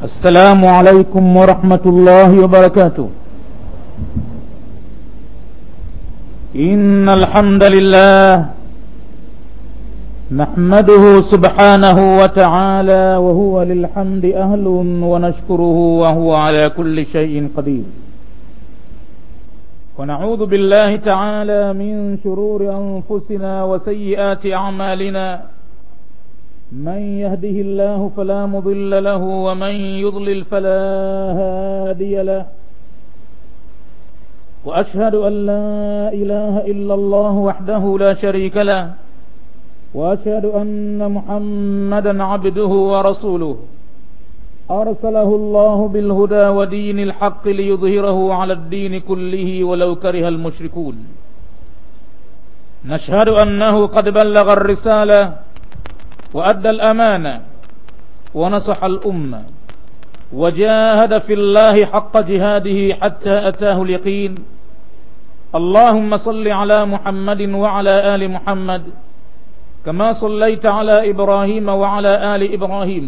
السلام عليكم ورحمة الله وبركاته إن الحمد لله نحمده سبحانه وتعالى وهو للحمد أهل ونشكره وهو على كل شيء قدير ونعوذ بالله تعالى من شرور أنفسنا وسيئات أعمالنا من يهده الله فلا مضل له ومن يضلل فلا هادي له وأشهد أن لا إله إلا الله وحده لا شريك له وأشهد أن محمدا عبده ورسوله أرسله الله بالهدى ودين الحق ليظهره على الدين كله ولو كره المشركون نشهد أنه قد بلغ الرسالة وأدى الأمانة ونصح الأمة وجاهد في الله حق جهاده حتى أتاه اليقين اللهم صل على محمد وعلى آل محمد كما صليت على إبراهيم وعلى آل إبراهيم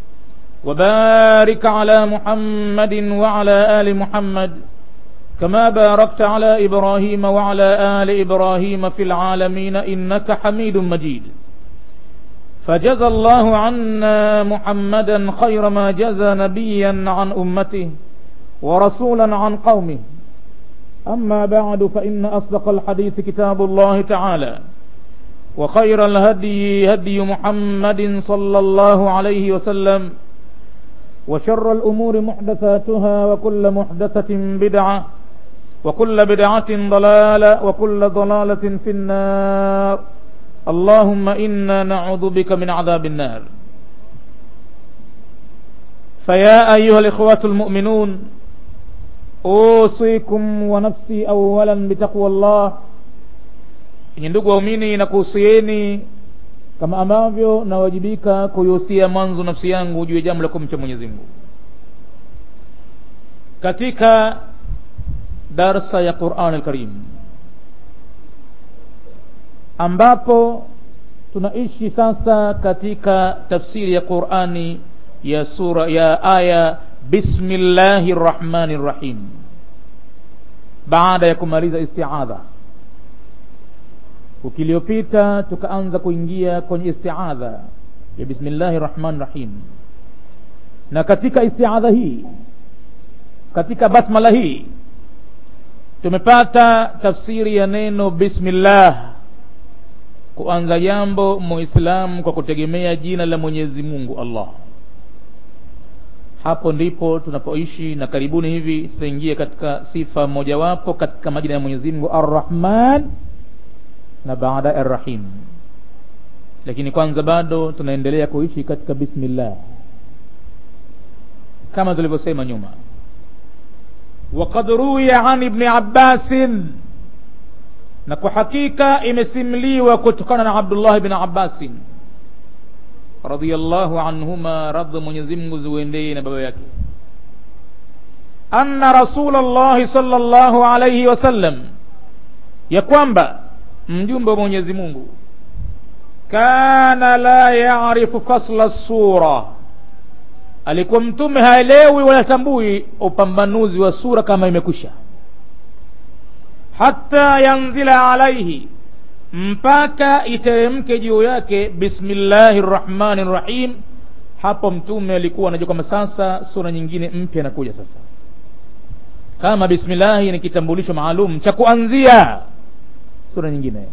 وبارك على محمد وعلى آل محمد كما باركت على إبراهيم وعلى آل إبراهيم في العالمين إنك حميد مجيد فجزى الله عنا محمدا خير ما جزى نبيا عن أمته ورسولا عن قومه أما بعد فإن أصدق الحديث كتاب الله تعالى وخير الهدي هدي محمد صلى الله عليه وسلم وشر الأمور محدثاتها وكل محدثة بدعة وكل بدعة ضلالة وكل ضلالة في النار اللهم إنا نعوذ بك من عذاب النار فيا أيها الإخوة المؤمنون أوصيكم ونفسي أولا بتقوى الله Nye ndugu waumini na kuhusieni kama ambavyo nawajibika kuihusia mwanzo nafsi yangu juu ya jambo la kumcha Mwenyezi Mungu. Katika darsa ya Qur'an al-Karim ambapo tunaishi sasa katika tafsiri ya Qur'ani ya sura ya aya Bismillahir Rahmanir Rahim baada ya kumaliza isti'adha wiki iliyopita tukaanza kuingia kwenye istiadha ya bismillahi rahmani rahim na katika istiadha hii katika basmala hii tumepata tafsiri ya neno bismillah kuanza jambo muislamu kwa kutegemea jina la mwenyezi mungu allah hapo ndipo tunapoishi na karibuni hivi tutaingia katika sifa mojawapo katika majina ya mwenyezi mungu arrahman na baada arrahim lakini kwanza bado tunaendelea kuishi katika bismillah kama tulivyosema nyuma وقد روي عن ابن عباس na kwa hakika imesimliwa kutokana na Abdullah ibn Abbas radhiyallahu anhuma radhi Mwenyezi Mungu ziwendee na baba yake anna Rasulullah sallallahu alayhi wasallam ya kwamba mjumbe wa Mwenyezi Mungu kana la yaarifu fasla sura alikuwa mtume haelewi wala tambui upambanuzi wa sura kama imekwisha hata yanzila alaihi mpaka iteremke juu yake bismillahi rrahmani rrahim hapo mtume alikuwa anajua kwamba sasa sura nyingine mpya inakuja sasa kama bismillahi ni kitambulisho maalum cha kuanzia sura nyingine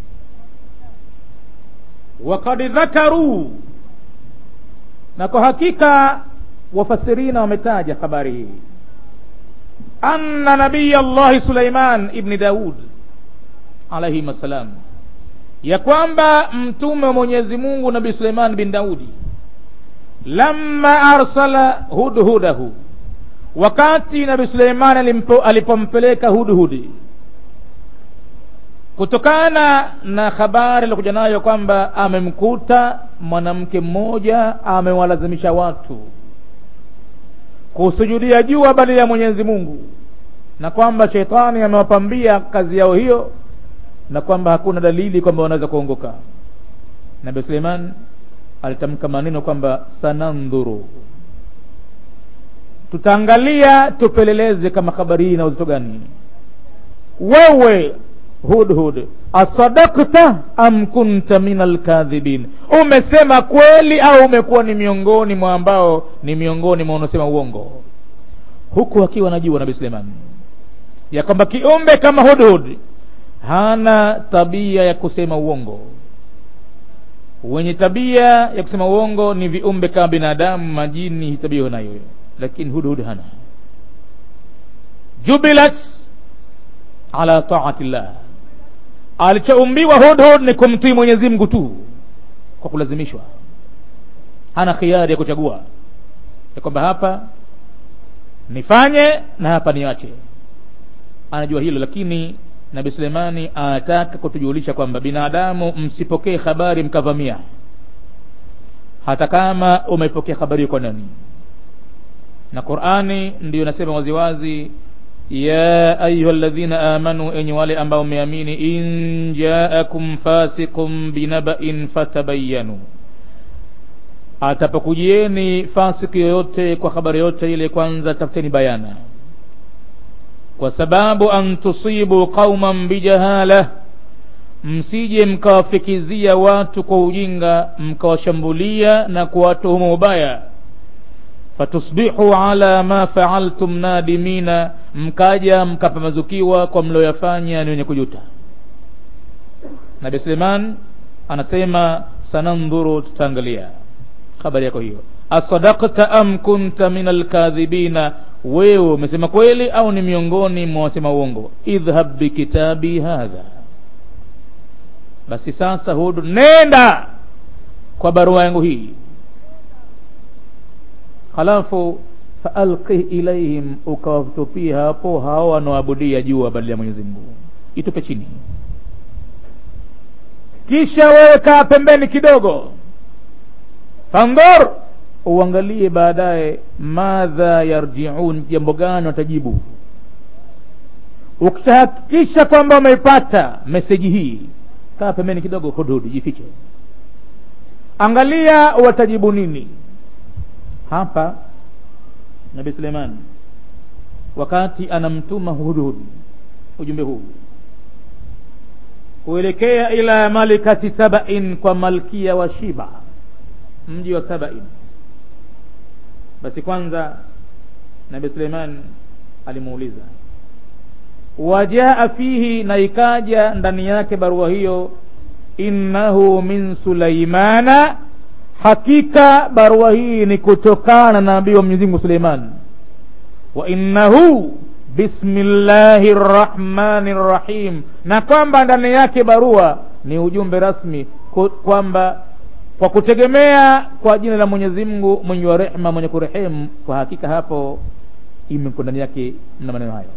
wakad dhakaru na kwa hakika wafasirina wametaja habari hii anna nabiya llahi suleiman ibni daud alaihim assalam ya kwamba mtume wa mwenyezi mungu nabii suleiman bin daudi lamma arsala hudhudahu wakati nabii suleiman alipompeleka hudhudi kutokana na habari alikuja nayo kwamba amemkuta mwanamke mmoja amewalazimisha watu kusujudia jua badala ya Mwenyezi Mungu na kwamba shetani amewapambia kazi yao hiyo na kwamba hakuna dalili kwamba wanaweza kuongoka Nabii Suleiman alitamka maneno kwamba sanandhuru tutaangalia tupeleleze kama habari hii ina uzito gani wewe hudhud asadakta am kunta min alkadhibin umesema kweli au umekuwa ni miongoni mwa ambao ni miongoni mwa unaosema uongo huku akiwa anajua nabii suleiman ya kwamba kiumbe kama hudhud hana tabia ya kusema uongo wenye tabia ya kusema uongo ni viumbe kama binadamu majini tabia nayo lakini hudhud hana jubilat ala taati llah alichoumbiwa hudhud ni kumtii mwenyezi mungu tu kwa kulazimishwa hana khiari ya kuchagua ya kwamba hapa nifanye na hapa niache anajua hilo lakini nabi suleimani anataka kutujulisha kwamba binadamu msipokee habari mkavamia hata kama umepokea habari kwa nani na qurani ndiyo nasema waziwazi ya ayuha ladhina amanu enyi wale ambao mmeamini in jaakum fasiqun binabain fatabayanu atapokujieni fasiki yoyote kwa habari yote ile kwanza tafuteni bayana kwa sababu an tusibu qauman bijahala msije mkawafikizia watu kwa ujinga mkawashambulia na kuwatuhumu ubaya fatusbihu ala ma faaltum nadimina mkaja mkapambazukiwa kwa mlioyafanya ni wenye kujuta nabi suleiman anasema sanandhuru tutaangalia habari yako hiyo asadakta am kunta min alkadhibina wewe umesema kweli au ni miongoni mwa wasema uongo idhhab bikitabi hadha basi sasa hudu nenda kwa barua yangu hii halafu faalqih ilaihim ukawatupia hapo hao wanaoabudia jua badala ya mwenyezi mungu itupe chini kisha wewe kaa pembeni kidogo fandhur uangalie baadaye madha yarjiun jambo gani watajibu ukitahakikisha kwamba umeipata meseji hii kaa pembeni kidogo hudhudi jifiche angalia watajibu nini hapa nabii suleiman wakati anamtuma hudhud ujumbe huu kuelekea ila malikati sabain kwa malkia wa shiba mji wa sabain basi kwanza nabii suleiman alimuuliza wajaa fihi na ikaja ndani yake barua hiyo innahu min sulaimana hakika barua hii ni kutokana na nabii wa mwenyezi mungu suleiman wa innahu bismillahi rrahmani rrahim na kwamba ndani yake barua ni ujumbe rasmi kwamba kwa kutegemea kwa jina la mwenyezi mungu mwenye wa rehma mwenye kurehemu kwa hakika hapo imeko ndani yake na maneno hayo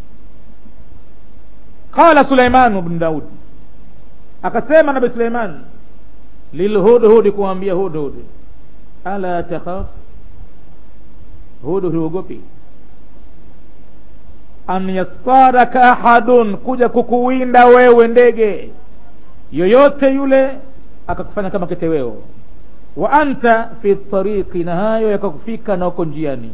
qala suleimanu bnu daud akasema nabi suleiman lilhudhudi kuambia hudhud ala takhaf hudhud huogopi an yastaraka ahadun kuja kukuwinda wewe ndege yoyote yule akakufanya kama kiteweo wa anta fi tariqi na hayo yakakufika na uko njiani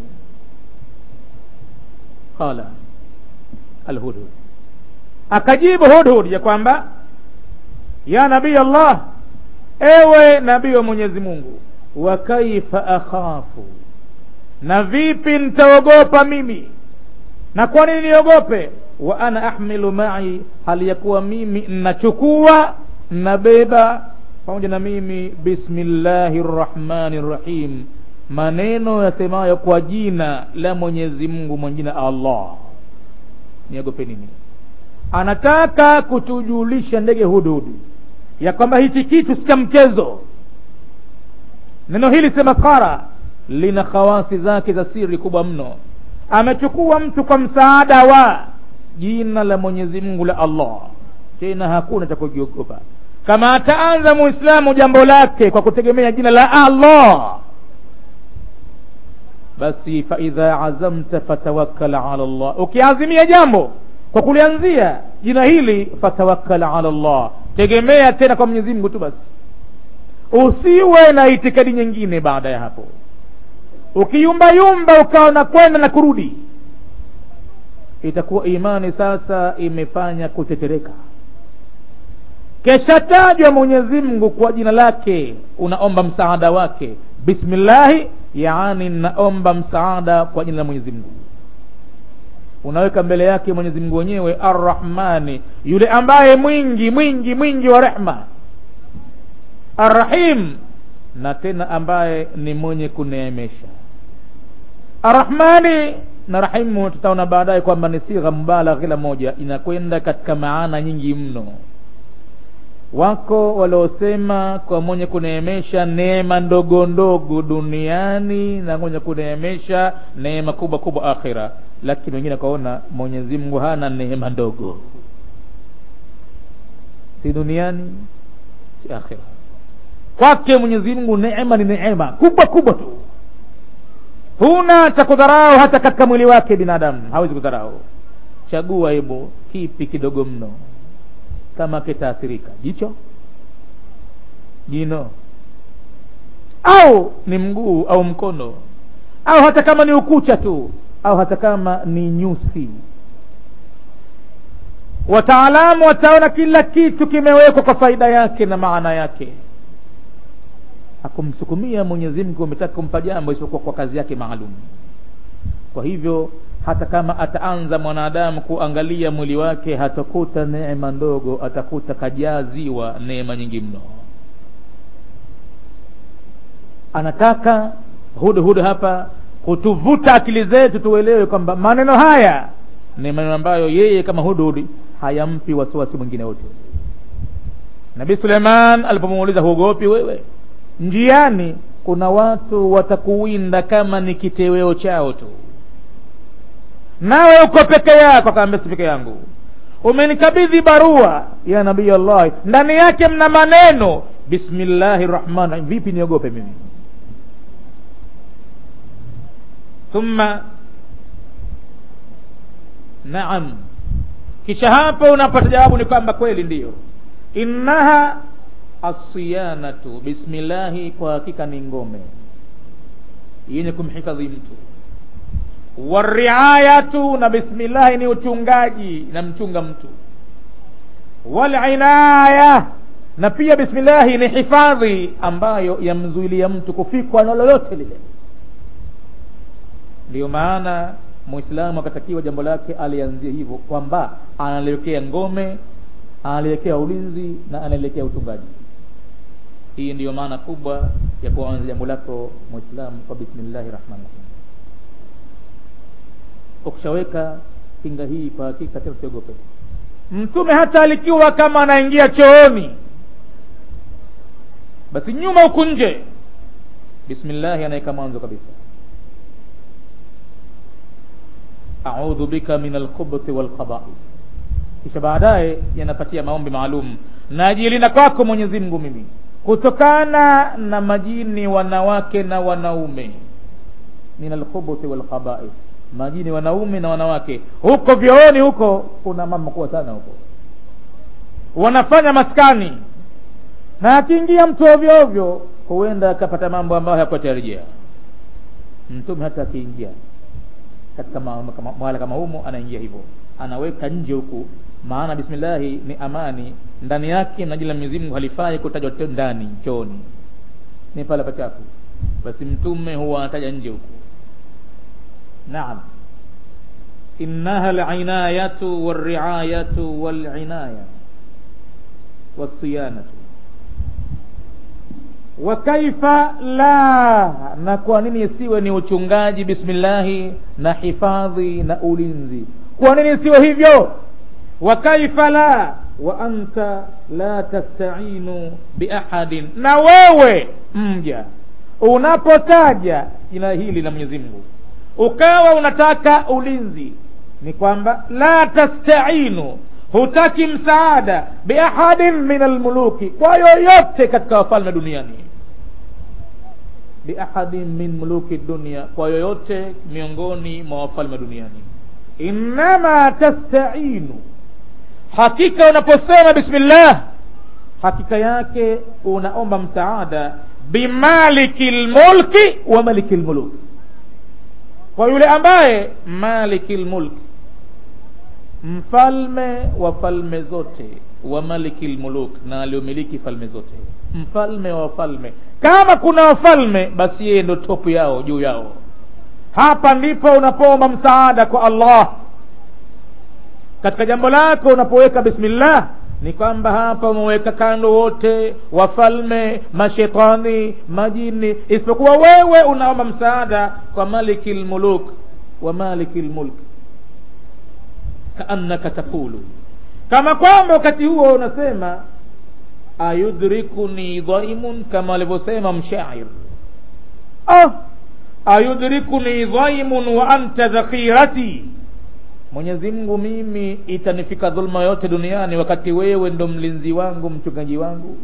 qala alhudhud akajibu hudhud ya kwamba ya nabii allah ewe nabii wa mwenyezi mungu wa kaifa akhafu na vipi nitaogopa mimi na kwa nini niogope wa ana ahmilu mai hali ya kuwa mimi nachukua nabeba pamoja na mimi bismillahi rrahmani rrahim maneno yasemayo kwa jina la mwenyezi mungu mwenye jina allah niogope nini anataka kutujulisha ndege hudhudi ya kwamba hichi kitu si cha mchezo neno hili si maskhara lina khawasi zake za siri kubwa mno amechukua mtu kwa msaada wa jina la mwenyezi mungu la allah tena hakuna cha kujiogopa kama ataanza muislamu jambo lake kwa kutegemea jina la allah basi faidha azamta fatawakkal ala llah ukiazimia jambo kwa kulianzia jina hili fatawakkal ala llah tegemea tena kwa mwenyezi mungu tu basi usiwe na itikadi nyingine baada ya hapo ukiyumbayumba ukawa na kwenda na kurudi itakuwa imani sasa imefanya kutetereka keshatajwa mwenyezi mungu kwa jina lake unaomba msaada wake bismillahi yaani naomba msaada kwa jina la mwenyezi mungu unaweka mbele yake mwenyezi mungu wenyewe arrahmani yule ambaye mwingi mwingi mwingi wa rehma arrahim na tena ambaye ni mwenye kuneemesha arrahmani na rahimu tutaona baadaye kwamba ni sigha mubalagha kila moja inakwenda katika maana nyingi mno wako waliosema kwa mwenye kuneemesha neema ndogo ndogo duniani na mwenye kuneemesha neema kubwa kubwa akhira lakini wengine wakaona mwenyezi mungu hana neema ndogo si duniani si akhira kwake mwenyezi mungu neema ni neema kubwa kubwa tu huna cha kudharau hata katika mwili wake binadamu hawezi kudharau chagua hebu kipi kidogo mno kama kitaathirika jicho jino au ni mguu au mkono au hata kama ni ukucha tu au hata kama ni nyusi wataalamu wataona kila kitu kimewekwa kwa faida yake na maana yake hakumsukumia mwenyezi mungu ametaka kumpa jambo isipokuwa kwa kazi yake maalum kwa hivyo hata kama ataanza mwanadamu kuangalia mwili wake hatakuta neema ndogo atakuta kajaziwa neema nyingi mno anataka hudhud hapa kutuvuta akili zetu tuelewe kwamba maneno haya ni maneno ambayo yeye kama hudhud hayampi wasiwasi mwingine wote nabii suleiman alipomuuliza huogopi wewe njiani kuna watu watakuwinda kama ni kiteweo chao tu nawe uko peke yako akaambia si peke yangu umenikabidhi barua ya nabii allah ndani yake mna maneno bismillahi rahmani rahim vipi niogope mimi thumma naam kisha hapo unapata jawabu ni kwamba kweli ndiyo innaha asiyanatu bismillahi kwa hakika ni ngome yenye kumhifadhi mtu wariayatu na bismillahi ni uchungaji na mchunga mtu walinaya na pia bismillahi ni hifadhi ambayo yamzuilia mtu kufikwa na lolote lile ndiyo maana muislamu akatakiwa jambo lake alianzie hivyo kwamba analiwekea ngome analiwekea ulinzi na analiwekea uchungaji hii ndiyo maana kubwa ya kuanza jambo lako muislamu kwa bismillahi rahmani rahim ukishaweka kinga hii kwa hakika tena usiogope mtume hata alikiwa kama anaingia chooni basi nyuma huku nje bismillahi anaweka mwanzo kabisa audhu bika min alkhubuthi walkhabaith kisha baadaye yanapatia maombi maalum najilinda kwako mwenyezi mungu mimi kutokana na majini wanawake na wanaume min alkhubuthi walkhabaith majini wanaume na wanawake huko vyooni huko kuna mama kuwa sana huko wanafanya maskani na akiingia mtu ovyo ovyo huenda akapata mambo ambayo hakutarajia mtume hata akiingia katika mahala kama humo anaingia hivyo anaweka nje huku maana bismillahi ni amani ndani yake na jina la Mwenyezi Mungu halifai kutajwa ndani chooni ni pale pachafu basi mtume huwa anataja nje huku naam innaha al'inayatu warri'ayatu wal'inaya wasiyanatu wa kaifa la na kwa nini isiwe ni uchungaji bismillahi na hifadhi na ulinzi kwa nini isiwe hivyo wa kaifa la wa anta la tastainu biahadin na wewe mja unapotaja jina hili la Mwenyezi Mungu ukawa unataka ulinzi ni kwamba la tastainu hutaki msaada biahadin min almuluki kwa yoyote katika wafalme duniani biahadin min muluki dunia kwa yoyote miongoni mwa wafalme duniani innama tastainu hakika unaposema bismillah hakika yake unaomba msaada bimaliki lmulki wa maliki lmuluk kwa yule ambaye malikil mulk mfalme wa falme zote wa malikil muluk na aliomiliki falme zote mfalme wa wafalme kama kuna wafalme basi yeye ndo topu yao juu yao hapa ndipo unapoomba msaada kwa allah katika jambo lako unapoweka bismillah ni kwamba hapa umeweka kando wote wafalme mashetani majini isipokuwa wewe unaomba msaada kwa maliki lmuluk wa maliki lmulk kaannaka taqulu kama kwamba wakati huo unasema ayudrikuni dhaimun kama alivyosema mshair ah, ayudrikuni dhaimun wa anta dhakhirati mwenyezi mungu mimi itanifika dhulma yote duniani wakati wewe ndo mlinzi wangu mchungaji wangu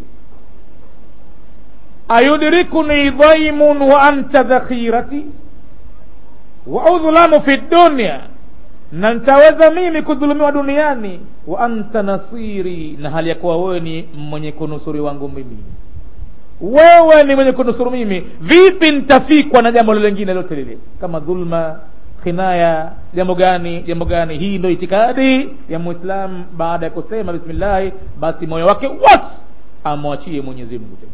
ayudrikuni dhaimun wa anta dhakhirati wa udhlamu fi dunya na nitaweza mimi kudhulumiwa duniani wa anta nasiri na hali ya kuwa wewe ni mwenye kunusuri wangu mimi wewe ni mwenye kunusuru mimi vipi nitafikwa na jambo lingine lote lile kama dhulma khinaya jambo gani jambo gani hii ndo itikadi ya muislam baada ya kusema bismillahi basi moyo wake wote amwachie mwenyezi mungu tena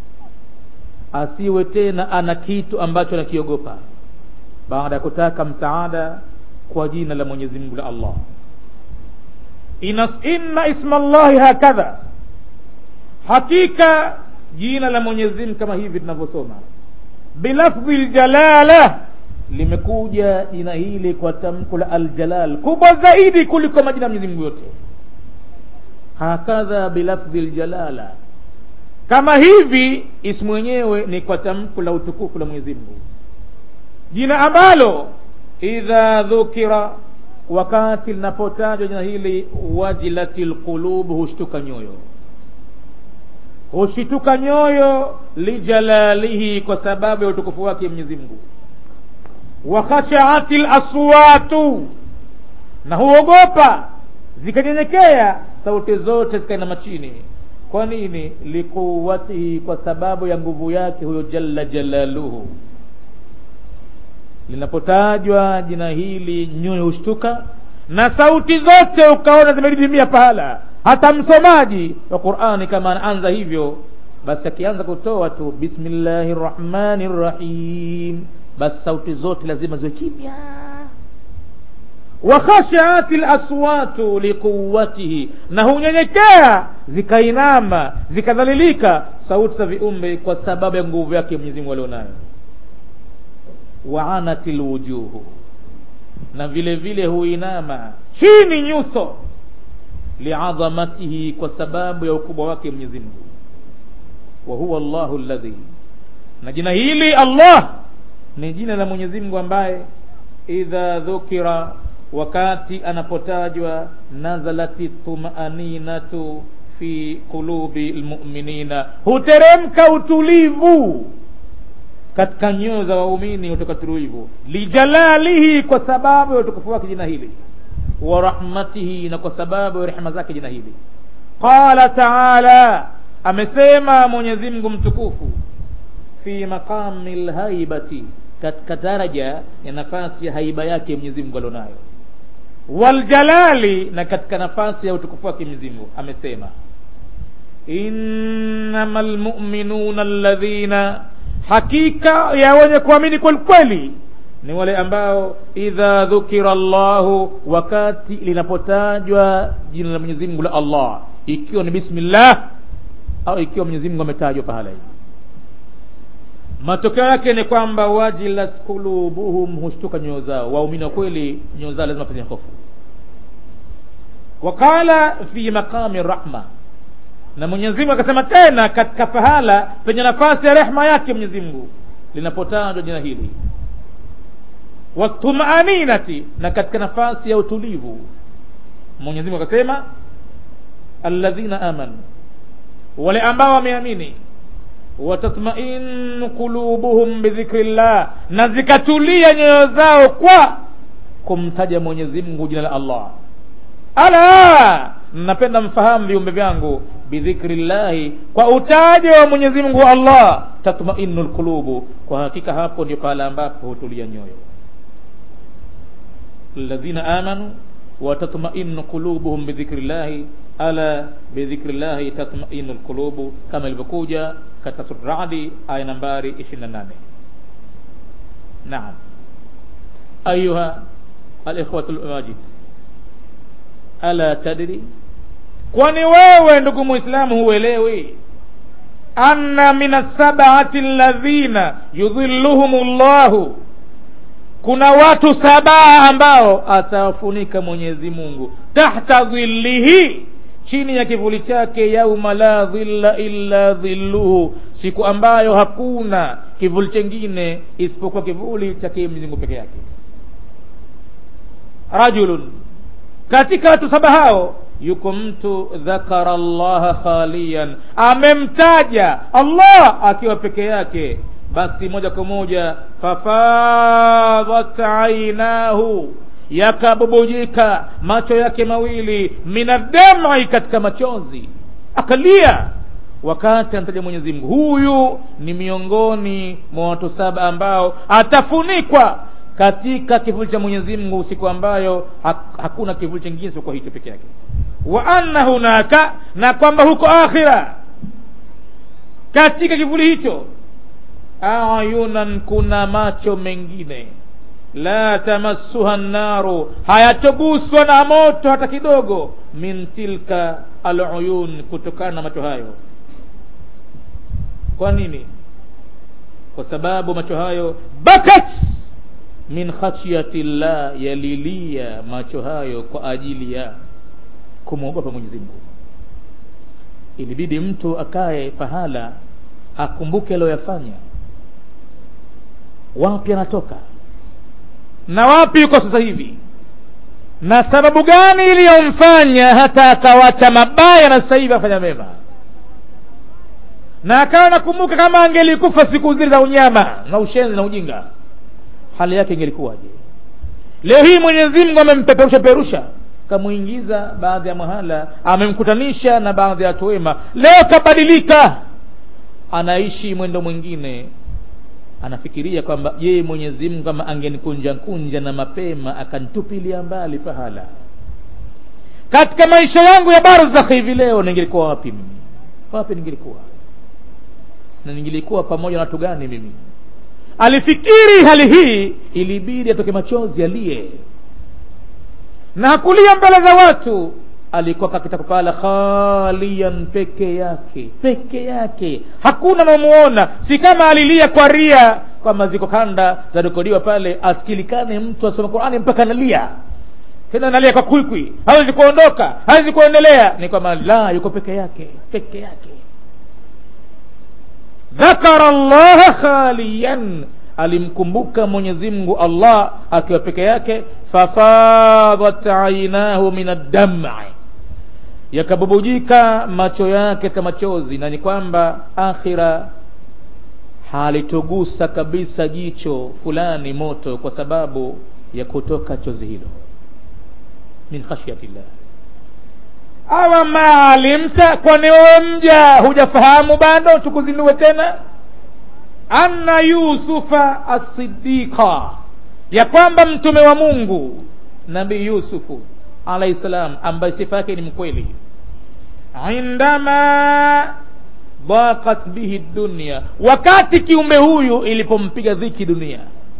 asiwe tena ana kitu ambacho anakiogopa baada ya kutaka msaada kwa jina la mwenyezi mungu la allah Inas, inna isma llahi hakadha hakika jina la mwenyezi mungu kama hivi tunavyosoma bilafdhi ljalala limekuja jina hili kwa tamko la aljalal kubwa zaidi kuliko majina ya mwenyezi mungu yote hakadha bilafdhi ljalala kama hivi ismu wenyewe ni kwa tamko la utukufu la mwenyezi mungu jina ambalo idha dhukira wakati linapotajwa jina hili wajilati lqulub hushtuka nyoyo hushituka nyoyo lijalalihi kwa sababu ya utukufu wake mwenyezi mungu wakhashaati laswatu na huogopa zikanyenyekea sauti zote zikainama chini kwa nini likuwatihi kwa sababu ya nguvu yake huyo jalla jalaluhu linapotajwa jina hili nyoyo hushtuka na sauti zote ukaona zimedidimia pahala hata msomaji wa qurani kama anaanza hivyo basi akianza kutoa tu bismillahi rrahmani rrahim basi sauti zote lazima ziwe kimya wakhashaati laswatu liquwatihi na hunyenyekea zikainama zikadhalilika sauti za viumbe kwa sababu ya nguvu yake mwenyezimungu alionayo waanati lwujuhu na vile vile huinama chini nyuso liadhamatihi kwa sababu ya ukubwa wake mwenyezi mungu wa huwa llahu ladhi na jina hili allah ni jina la mwenyezi mungu ambaye idha dhukira wakati anapotajwa nazalati tumaninatu fi qulubi lmuminina huteremka utulivu katika nyoyo za waumini hutoka tulivu lijalalihi kwa sababu ya utukufu wake jina hili wa rahmatihi na kwa sababu ya rehema zake jina hili qala taala amesema mwenyezi mungu mtukufu fi maqami lhaibati katika daraja ya nafasi ya haiba yake mwenyezi mungu alionayo waljalali na katika nafasi ya utukufu wake mwenyezi mungu amesema innama lmuminuna alladhina hakika ya wenye kuamini kweli kweli ni wale ambao idha dhukira llahu wakati linapotajwa jina la mwenyezi mungu la allah ikiwa ni bismillah au ikiwa mwenyezi mungu ametajwa pahala hivi matokeo yake ni kwamba wajilat qulubuhum hushtuka nyoyo zao waumini wa kweli nyoyo zao lazima penye hofu waqala fi maqami rahma na mwenyezi mungu akasema tena katika pahala penye nafasi ya rehma yake mwenyezi mungu linapotajwa jina hili watumaninati na katika nafasi ya utulivu mwenyezi mungu akasema alladhina amanu wale ambao wameamini watatmainu qulubuhum bidhikri llah na zikatulia nyoyo zao kwa kumtaja mwenyezi mungu jina la allah ala napenda mfahamu viumbe vyangu bidhikri llahi kwa utajo wa mwenyezi mungu allah tatmainu lqulubu kwa hakika hapo ndio pahala ambapo hutulia nyoyo alladhina amanu wa tatma'innu qulubuhum bidhikri llahi ala bidhikri llahi tatma'innu alqulubu kama ilivyokuja katika sura Ra'd aya nambari 28 naam ayuha alikhwatu almajid ala tadri kwani wewe ndugu muislamu huelewi anna min asabati alladhina yudhilluhum llahu kuna watu saba ambao atawafunika mwenyezi mungu tahta dhillihi chini ya kivuli chake yauma la dhilla illa dhilluhu siku ambayo hakuna kivuli chengine isipokuwa kivuli chake mwenyezi mungu peke yake rajulun katika watu saba hao yuko mtu dhakara llaha khaliyan amemtaja allah akiwa peke yake basi moja kwa moja fafadhat ainahu yakabubujika macho yake mawili minadamai katika machozi akalia wakati anataja mwenyezi mungu huyu ni miongoni mwa watu saba ambao atafunikwa katika kivuli cha mwenyezi mungu siku ambayo hakuna kivuli chingine isipokuwa hicho peke yake wa anna hunaka na kwamba huko akhira katika kivuli hicho ayunan kuna macho mengine la tamassuha nnaru hayatoguswa na moto hata kidogo min tilka aluyun kutokana na macho hayo kwa nini kwa sababu macho hayo bakat min khashyati llah yalilia macho hayo kwa ajili ya kumwogopa mwenyezi mungu ilibidi mtu akae pahala akumbuke aliyoyafanya wapi anatoka na wapi yuko sasa hivi na sababu gani iliyomfanya hata akawacha mabaya na sasa hivi afanya mema na akawa nakumbuka kama angelikufa siku zile za unyama na ushenzi na ujinga hali yake ingelikuwaje leo hii mwenyezi mungu amempeperusha perusha kamwingiza baadhi ya mahala amemkutanisha na baadhi ya watu wema leo kabadilika anaishi mwendo mwingine anafikiria kwamba je mwenyezi mungu kama angenikunja kunja na mapema akanitupilia mbali pahala katika maisha yangu ya barzakh hivi leo ningelikuwa wapi mimi wapi ningelikuwa na ningelikuwa pamoja na watu gani mimi alifikiri hali hii ilibidi atoke machozi aliye na hakulia mbele za watu alikuwa kakitaka pala khalian peke yake peke yake hakuna namuona si kama alilia kwa ria kwamba ziko kanda zarekodiwa pale asikilikane mtu asoma qurani mpaka analia tena analia kwa kwikwi hawezi kuondoka hawezi kuendelea ni kwamba la yuko peke yake peke yake dhakara llaha khaliyan alimkumbuka mwenyezi mungu allah akiwa peke yake fafadhat ainahu min addam'i yakabubujika macho yake kama machozi na ni kwamba akhira halitogusa kabisa jicho fulani moto kwa sababu ya kutoka chozi hilo min khashyatillah awa maalimta kwani wewe mja hujafahamu bado tukuzindue tena anna yusufa asidiqa ya kwamba mtume wa mungu nabii yusufu alaihi salam ambaye sifa yake ni mkweli indama dhaqat bihi dunya wakati kiumbe huyu ilipompiga dhiki dunia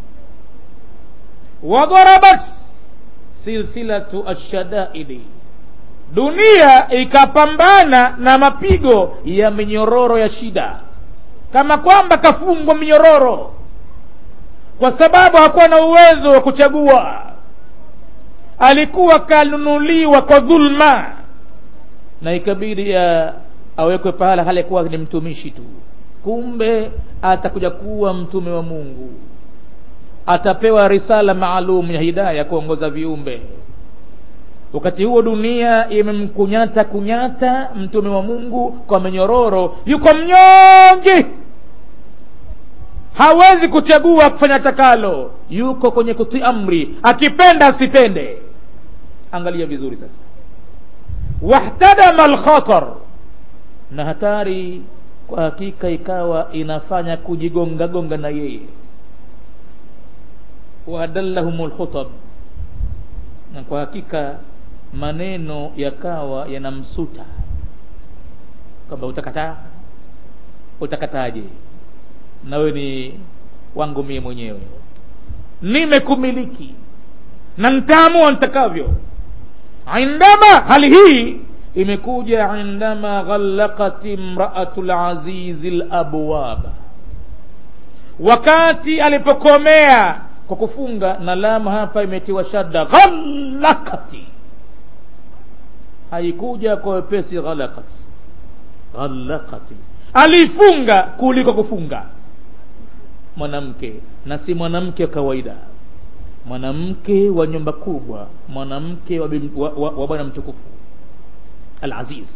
wadharabat silsilatu ashadaidi dunia ikapambana na mapigo ya minyororo ya shida kama kwamba kafungwa minyororo kwa sababu hakuwa na uwezo wa kuchagua alikuwa kanunuliwa kwa dhulma na ikabidi ya awekwe pahala hali kuwa ni mtumishi tu kumbe atakuja kuwa mtume wa mungu atapewa risala maalum ya hidaya kuongoza viumbe wakati huo dunia imemkunyata kunyata mtume wa mungu kwa menyororo yuko mnyonge hawezi kuchagua kufanya takalo yuko kwenye kutii amri akipenda asipende angalia vizuri sasa wahtadama alkhatar na hatari kwa hakika ikawa inafanya kujigongagonga na yeye waadallahum lkhutab na kwa hakika maneno yakawa yanamsuta kwamba utakataa utakataje nawe ni wangu mie mwenyewe nimekumiliki na ntaamua ntakavyo indama hali hii imekuja indama ghallaqat imraatu lazizi labwaba wakati alipokomea kwa kufunga na lamu hapa imetiwa shadda ghallakati haikuja kwa wepesi ghalakati ghallakati alifunga kuliko kufunga mwanamke na si mwanamke wa kawaida mwanamke wa nyumba kubwa mwanamke wa, wa, wa, wa bwana mtukufu alaziz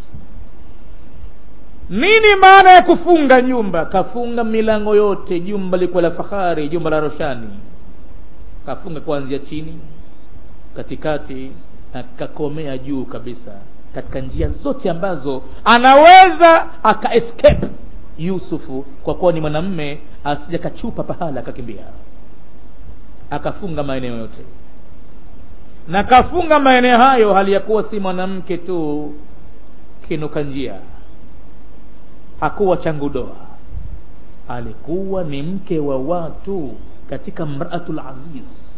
nini maana ya kufunga nyumba kafunga milango yote jumba likuwa la fahari jumba la roshani kafunga kuanzia chini katikati na kakomea juu kabisa katika njia zote ambazo anaweza aka escape yusufu kwa kuwa ni mwanamme asija kachupa pahala akakimbia akafunga maeneo yote na kafunga maeneo hayo hali ya kuwa si mwanamke tu kinuka njia hakuwa changudoa alikuwa ni mke wa watu katika mraatul aziz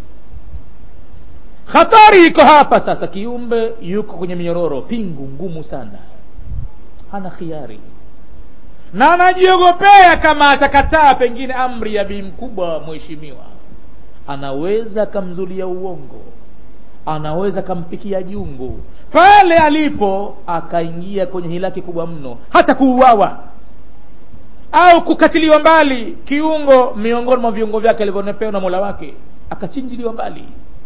hatari iko hapa sasa kiumbe yuko kwenye minyororo pingu ngumu sana hana khiari na anajiogopea kama atakataa pengine amri ya bii mkubwa mheshimiwa anaweza akamzulia uongo anaweza akampikia jungu pale alipo akaingia kwenye hilaki kubwa mno hata kuuawa au kukatiliwa mbali kiungo miongoni mwa viungo vyake alivyonepewa na mola wake akachinjiliwa mbali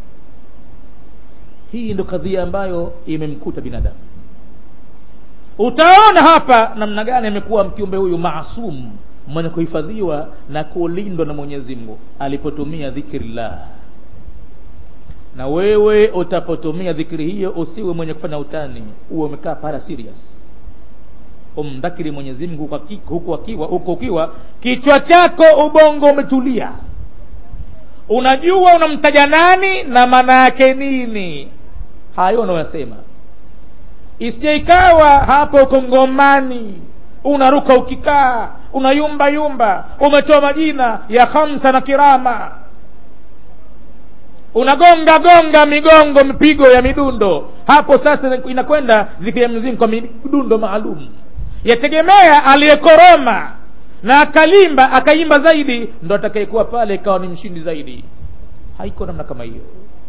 hii ndo kadhia ambayo imemkuta binadamu utaona hapa namna gani amekuwa mkiumbe huyu maasum mwenye kuhifadhiwa na kulindwa na mwenyezi mungu alipotumia dhikrillah na wewe utapotumia dhikri hiyo usiwe mwenye kufanya utani uwe umekaa para serious umdhakiri mwenyezi mungu huku akiwa huko ukiwa kichwa chako ubongo umetulia unajua unamtaja nani na maana yake nini hayo unayosema isije ikawa hapo uko ngomani unaruka ukikaa unayumba yumba umetoa majina ya khamsa na kirama unagonga gonga migongo mipigo ya midundo hapo sasa inakwenda dhikri ya mzimu kwa midundo maalum yategemea aliyekoroma na akalimba akaimba zaidi ndo atakayekuwa pale ikawa ni mshindi zaidi haiko namna kama hiyo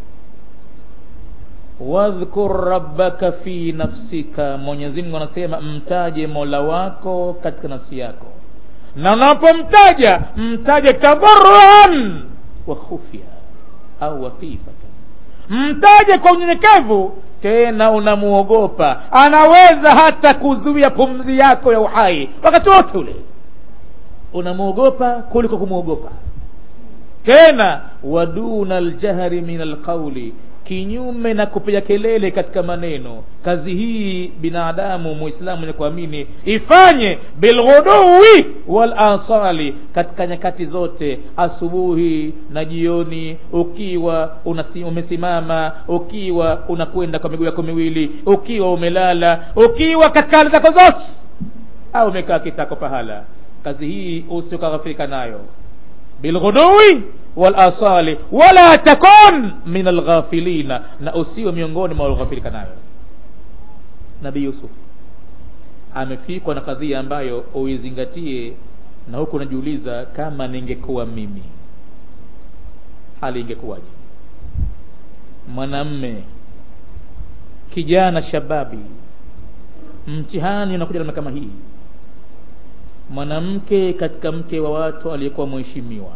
wadhkur rabbaka fi nafsika mwenyezi mungu anasema mtaje mola wako katika nafsi yako na unapomtaja mtaje tadharuan wa khufya au wafifatan mtaje kwa unyenyekevu tena unamuogopa anaweza hata kuzuia pumzi yako ya uhai wakati wote ule unamwogopa kuliko kumwogopa tena waduna ljahri min alqauli kinyume na kupiga kelele katika maneno kazi hii binadamu muislamu mwenye kuamini ifanye bilghuduwi wal asali katika nyakati zote asubuhi na jioni ukiwa unasi, umesimama ukiwa unakwenda kwa miguu yako miwili ukiwa umelala ukiwa katika hali zako zote au umekaa kitako pahala kazi hii usiokaghafirika nayo bilghuduwi walasali wala takun min alghafilina na usiwe miongoni mwa walghafilika nayo nabii yusuf amefikwa na kadhia ambayo uizingatie na huku unajiuliza kama ningekuwa mimi hali ingekuwaje mwanamme kijana shababi mtihani unakuja namna kama hii mwanamke katika mke wa watu aliyekuwa mheshimiwa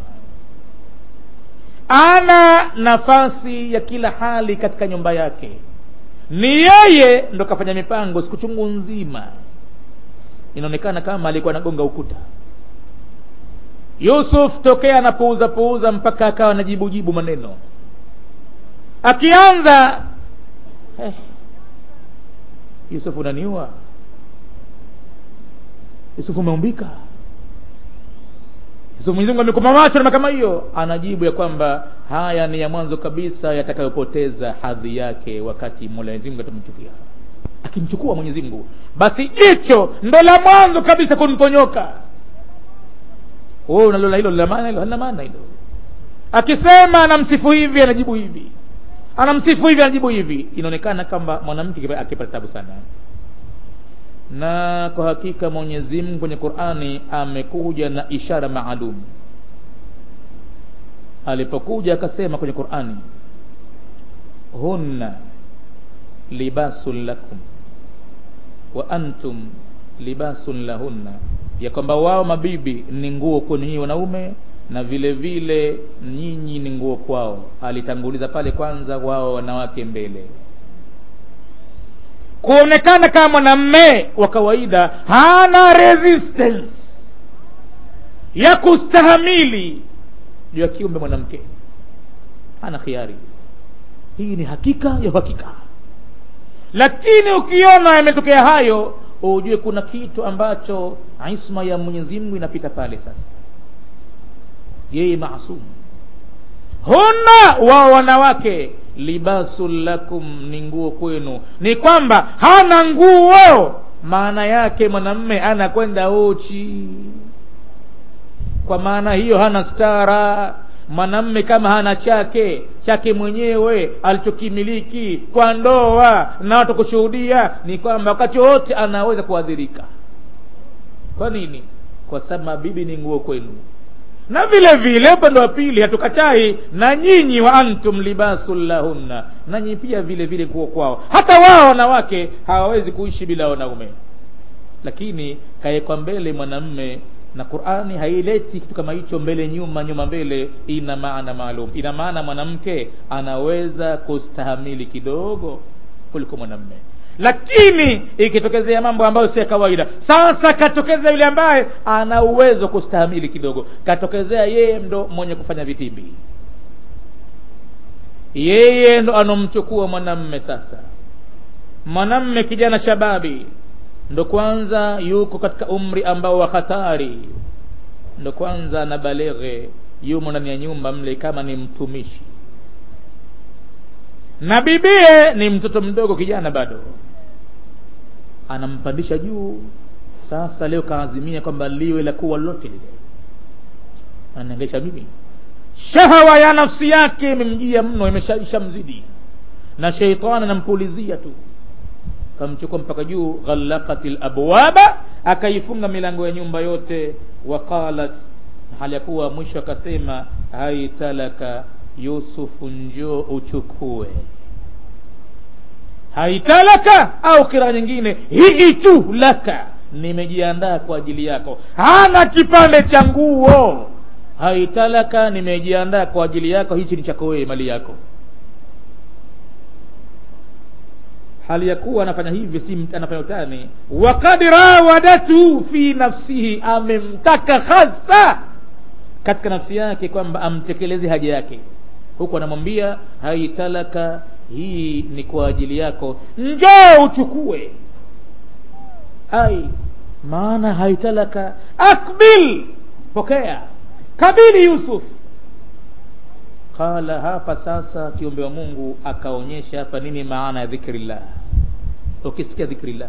ana nafasi ya kila hali katika nyumba yake ni yeye ndo kafanya mipango siku chungu nzima inaonekana kama alikuwa anagonga ukuta yusuf tokea anapuuza puuza mpaka akawa anajibujibu maneno akianza eh, yusuf unaniua yusuf umeumbika so mwenyezi mungu amekupa macho na kama hiyo anajibu ya kwamba haya ni ya mwanzo kabisa yatakayopoteza hadhi yake wakati mwenyezi mungu atamchukia akimchukua mwenyezi mungu basi jicho ndo la mwanzo kabisa kumponyoka wewe unalola hilo lina maana hilo halina maana hilo akisema anamsifu hivi anajibu hivi anamsifu hivi anajibu hivi inaonekana kwamba mwanamke akipata tabu sana na kwa hakika mwenyezi mungu kwenye qurani amekuja na ishara maalum alipokuja akasema kwenye qurani hunna libasun lakum wa antum libasun lahunna ya kwamba wao mabibi ni nguo kwenu nyinyi wanaume na vile vile nyinyi ni nguo kwao alitanguliza pale kwanza wao wanawake mbele kuonekana kama mwanamme wa kawaida hana resistance ya kustahamili juu ya kiumbe mwanamke hana khiari hii ni hakika ya uhakika lakini ukiona yametokea hayo ujue kuna kitu ambacho isma ya mwenyezi mungu inapita pale sasa yeye maasumu huna wao wanawake libasun lakum ni nguo kwenu ni kwamba hana nguo maana yake mwanamme anakwenda uchi kwa maana hiyo hana stara mwanamme kama hana chake chake mwenyewe alichokimiliki kwa ndoa na watu kushuhudia ni kwamba wakati wote anaweza kuadhirika kwa nini kwa sababu bibi ni nguo kwenu na vile vile upande wa pili hatukatai na nyinyi wa antum libasun lahunna nanyi pia vile vile nguo kwao hata wao wanawake hawawezi kuishi bila wanaume lakini kawekwa mbele mwanamme na qurani haileti kitu kama hicho mbele nyuma nyuma mbele ina maana maalum ina maana mwanamke anaweza kustahamili kidogo kuliko mwanamme lakini ikitokezea mambo ambayo si ya kawaida sasa katokezea yule ambaye ana uwezo kustahamili kidogo katokezea yeye ndo mwenye kufanya vitimbi yeye ndo anomchukua mwanamme sasa mwanamme kijana shababi ndo kwanza yuko katika umri ambao wa hatari ndo kwanza na baleghe yumo ndani ya nyumba mle kama ni mtumishi na bibie ni mtoto mdogo kijana bado anampandisha juu sasa leo kaazimia kwamba liwe la kuwa lolote lile ananiangaisha mimi shahawa ya nafsi yake imemjia mno imeshamzidi na sheitani anampulizia tu kamchukua mpaka juu ghallaqat labwaba akaifunga milango ya nyumba yote waqalat hali ya kuwa mwisho akasema haitalaka yusufu njoo uchukue haitalaka au kira nyingine hii tu laka nimejiandaa kwa ajili yako hana kipande cha nguo haitalaka nimejiandaa kwa ajili yako hichi ni chako wewe mali yako hali ya kuwa anafanya hivi si anafanya utani wakad rawadatu fi nafsihi amemtaka hasa katika nafsi yake kwamba amtekeleze haja yake huku anamwambia haitalaka hii ni kwa ajili yako njoo uchukue ai maana haitalaka akbil pokea kabili yusuf qala hapa sasa kiumbe wa mungu akaonyesha hapa nini maana ya dhikrillah ukisikia dhikrillah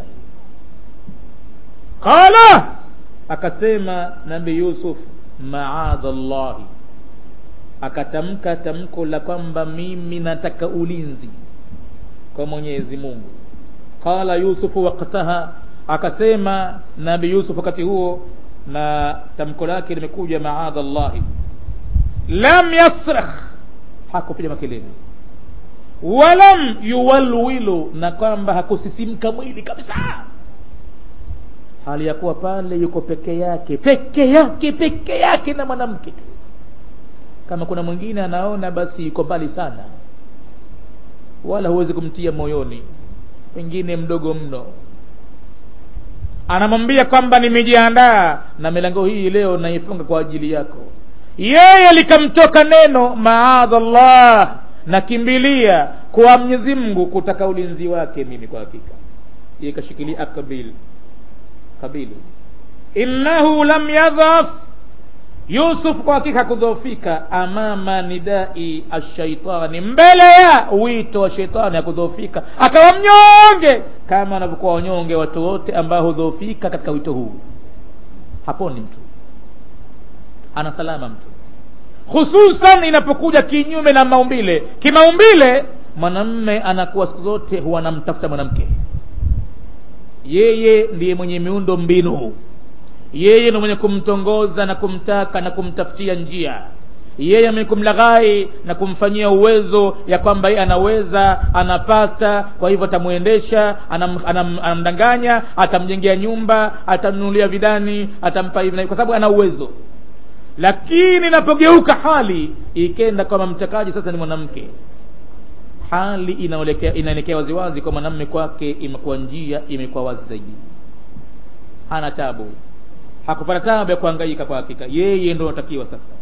qala akasema nabii yusuf maadha llahi akatamka tamko la kwamba mimi nataka ulinzi kwa mwenyezi mungu qala yusufu waktaha akasema nabi yusuf wakati huo na tamko lake limekuja maadha llahi lam yasrakh hakupiga makelele walam yuwalwilu na kwamba hakusisimka mwili kabisa hali ya kuwa pale yuko peke yake peke yake peke yake na mwanamke tu kama kuna mwingine anaona basi yuko mbali sana wala huwezi kumtia moyoni pengine mdogo mno anamwambia kwamba nimejiandaa na milango hii leo naifunga kwa ajili yako yeye likamtoka neno maadha llah nakimbilia kwa mwenyezi mungu kutaka ulinzi wake mimi kwa hakika yeye kashikilia akabil kabili innahu lam yadhaf yusuf kwa hakika hakudhoofika amama nidai ashaitani mbele ya wito wa sheitani hakudhoofika akawa mnyonge kama wanavyokuwa wanyonge watu wote ambao hudhoofika katika wito huu haponi mtu ana salama mtu hususan inapokuja kinyume na maumbile kimaumbile mwanamme anakuwa siku zote huwa anamtafuta mwanamke yeye ndiye mwenye miundo mbinu yeye ndo mwenye kumtongoza na kumtaka na kumtafutia njia yeye mwenye kumlaghai na kumfanyia uwezo ya kwamba yeye anaweza anapata kwa hivyo atamwendesha anam, anam, anamdanganya atamjengea nyumba atamnunulia vidani atampa hivi na hivi, kwa sababu ana uwezo lakini inapogeuka hali ikenda kwamba mtakaji sasa ni mwanamke hali inaelekea inaelekea waziwazi kwa mwanamme kwake imekuwa njia imekuwa wazi zaidi hana tabu hakupata tabu ya kuhangaika kwa hakika yeye ndo anatakiwa sasa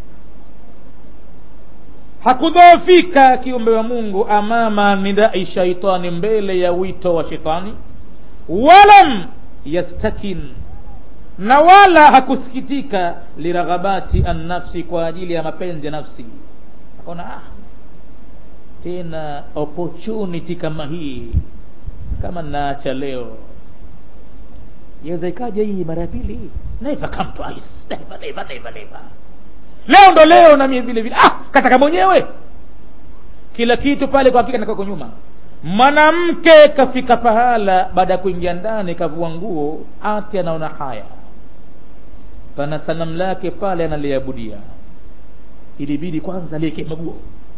hakudhoofika kiumbe wa mungu amama nidai shaitani mbele ya wito wa shetani walam yastakin na wala hakusikitika liraghabati annafsi kwa ajili ya mapenzi ya nafsi akaona ah, tena opportunity kama hii kama naacha leo yaweza ikaja hii mara ya pili never come twice never never never never leo ndo leo na mie vile vile ah kataka mwenyewe kila kitu pale kwa hakika nakako nyuma mwanamke kafika pahala baada ya kuingia ndani kavua nguo ati anaona haya pana sanamu lake pale analiabudia ilibidi kwanza alieke maguo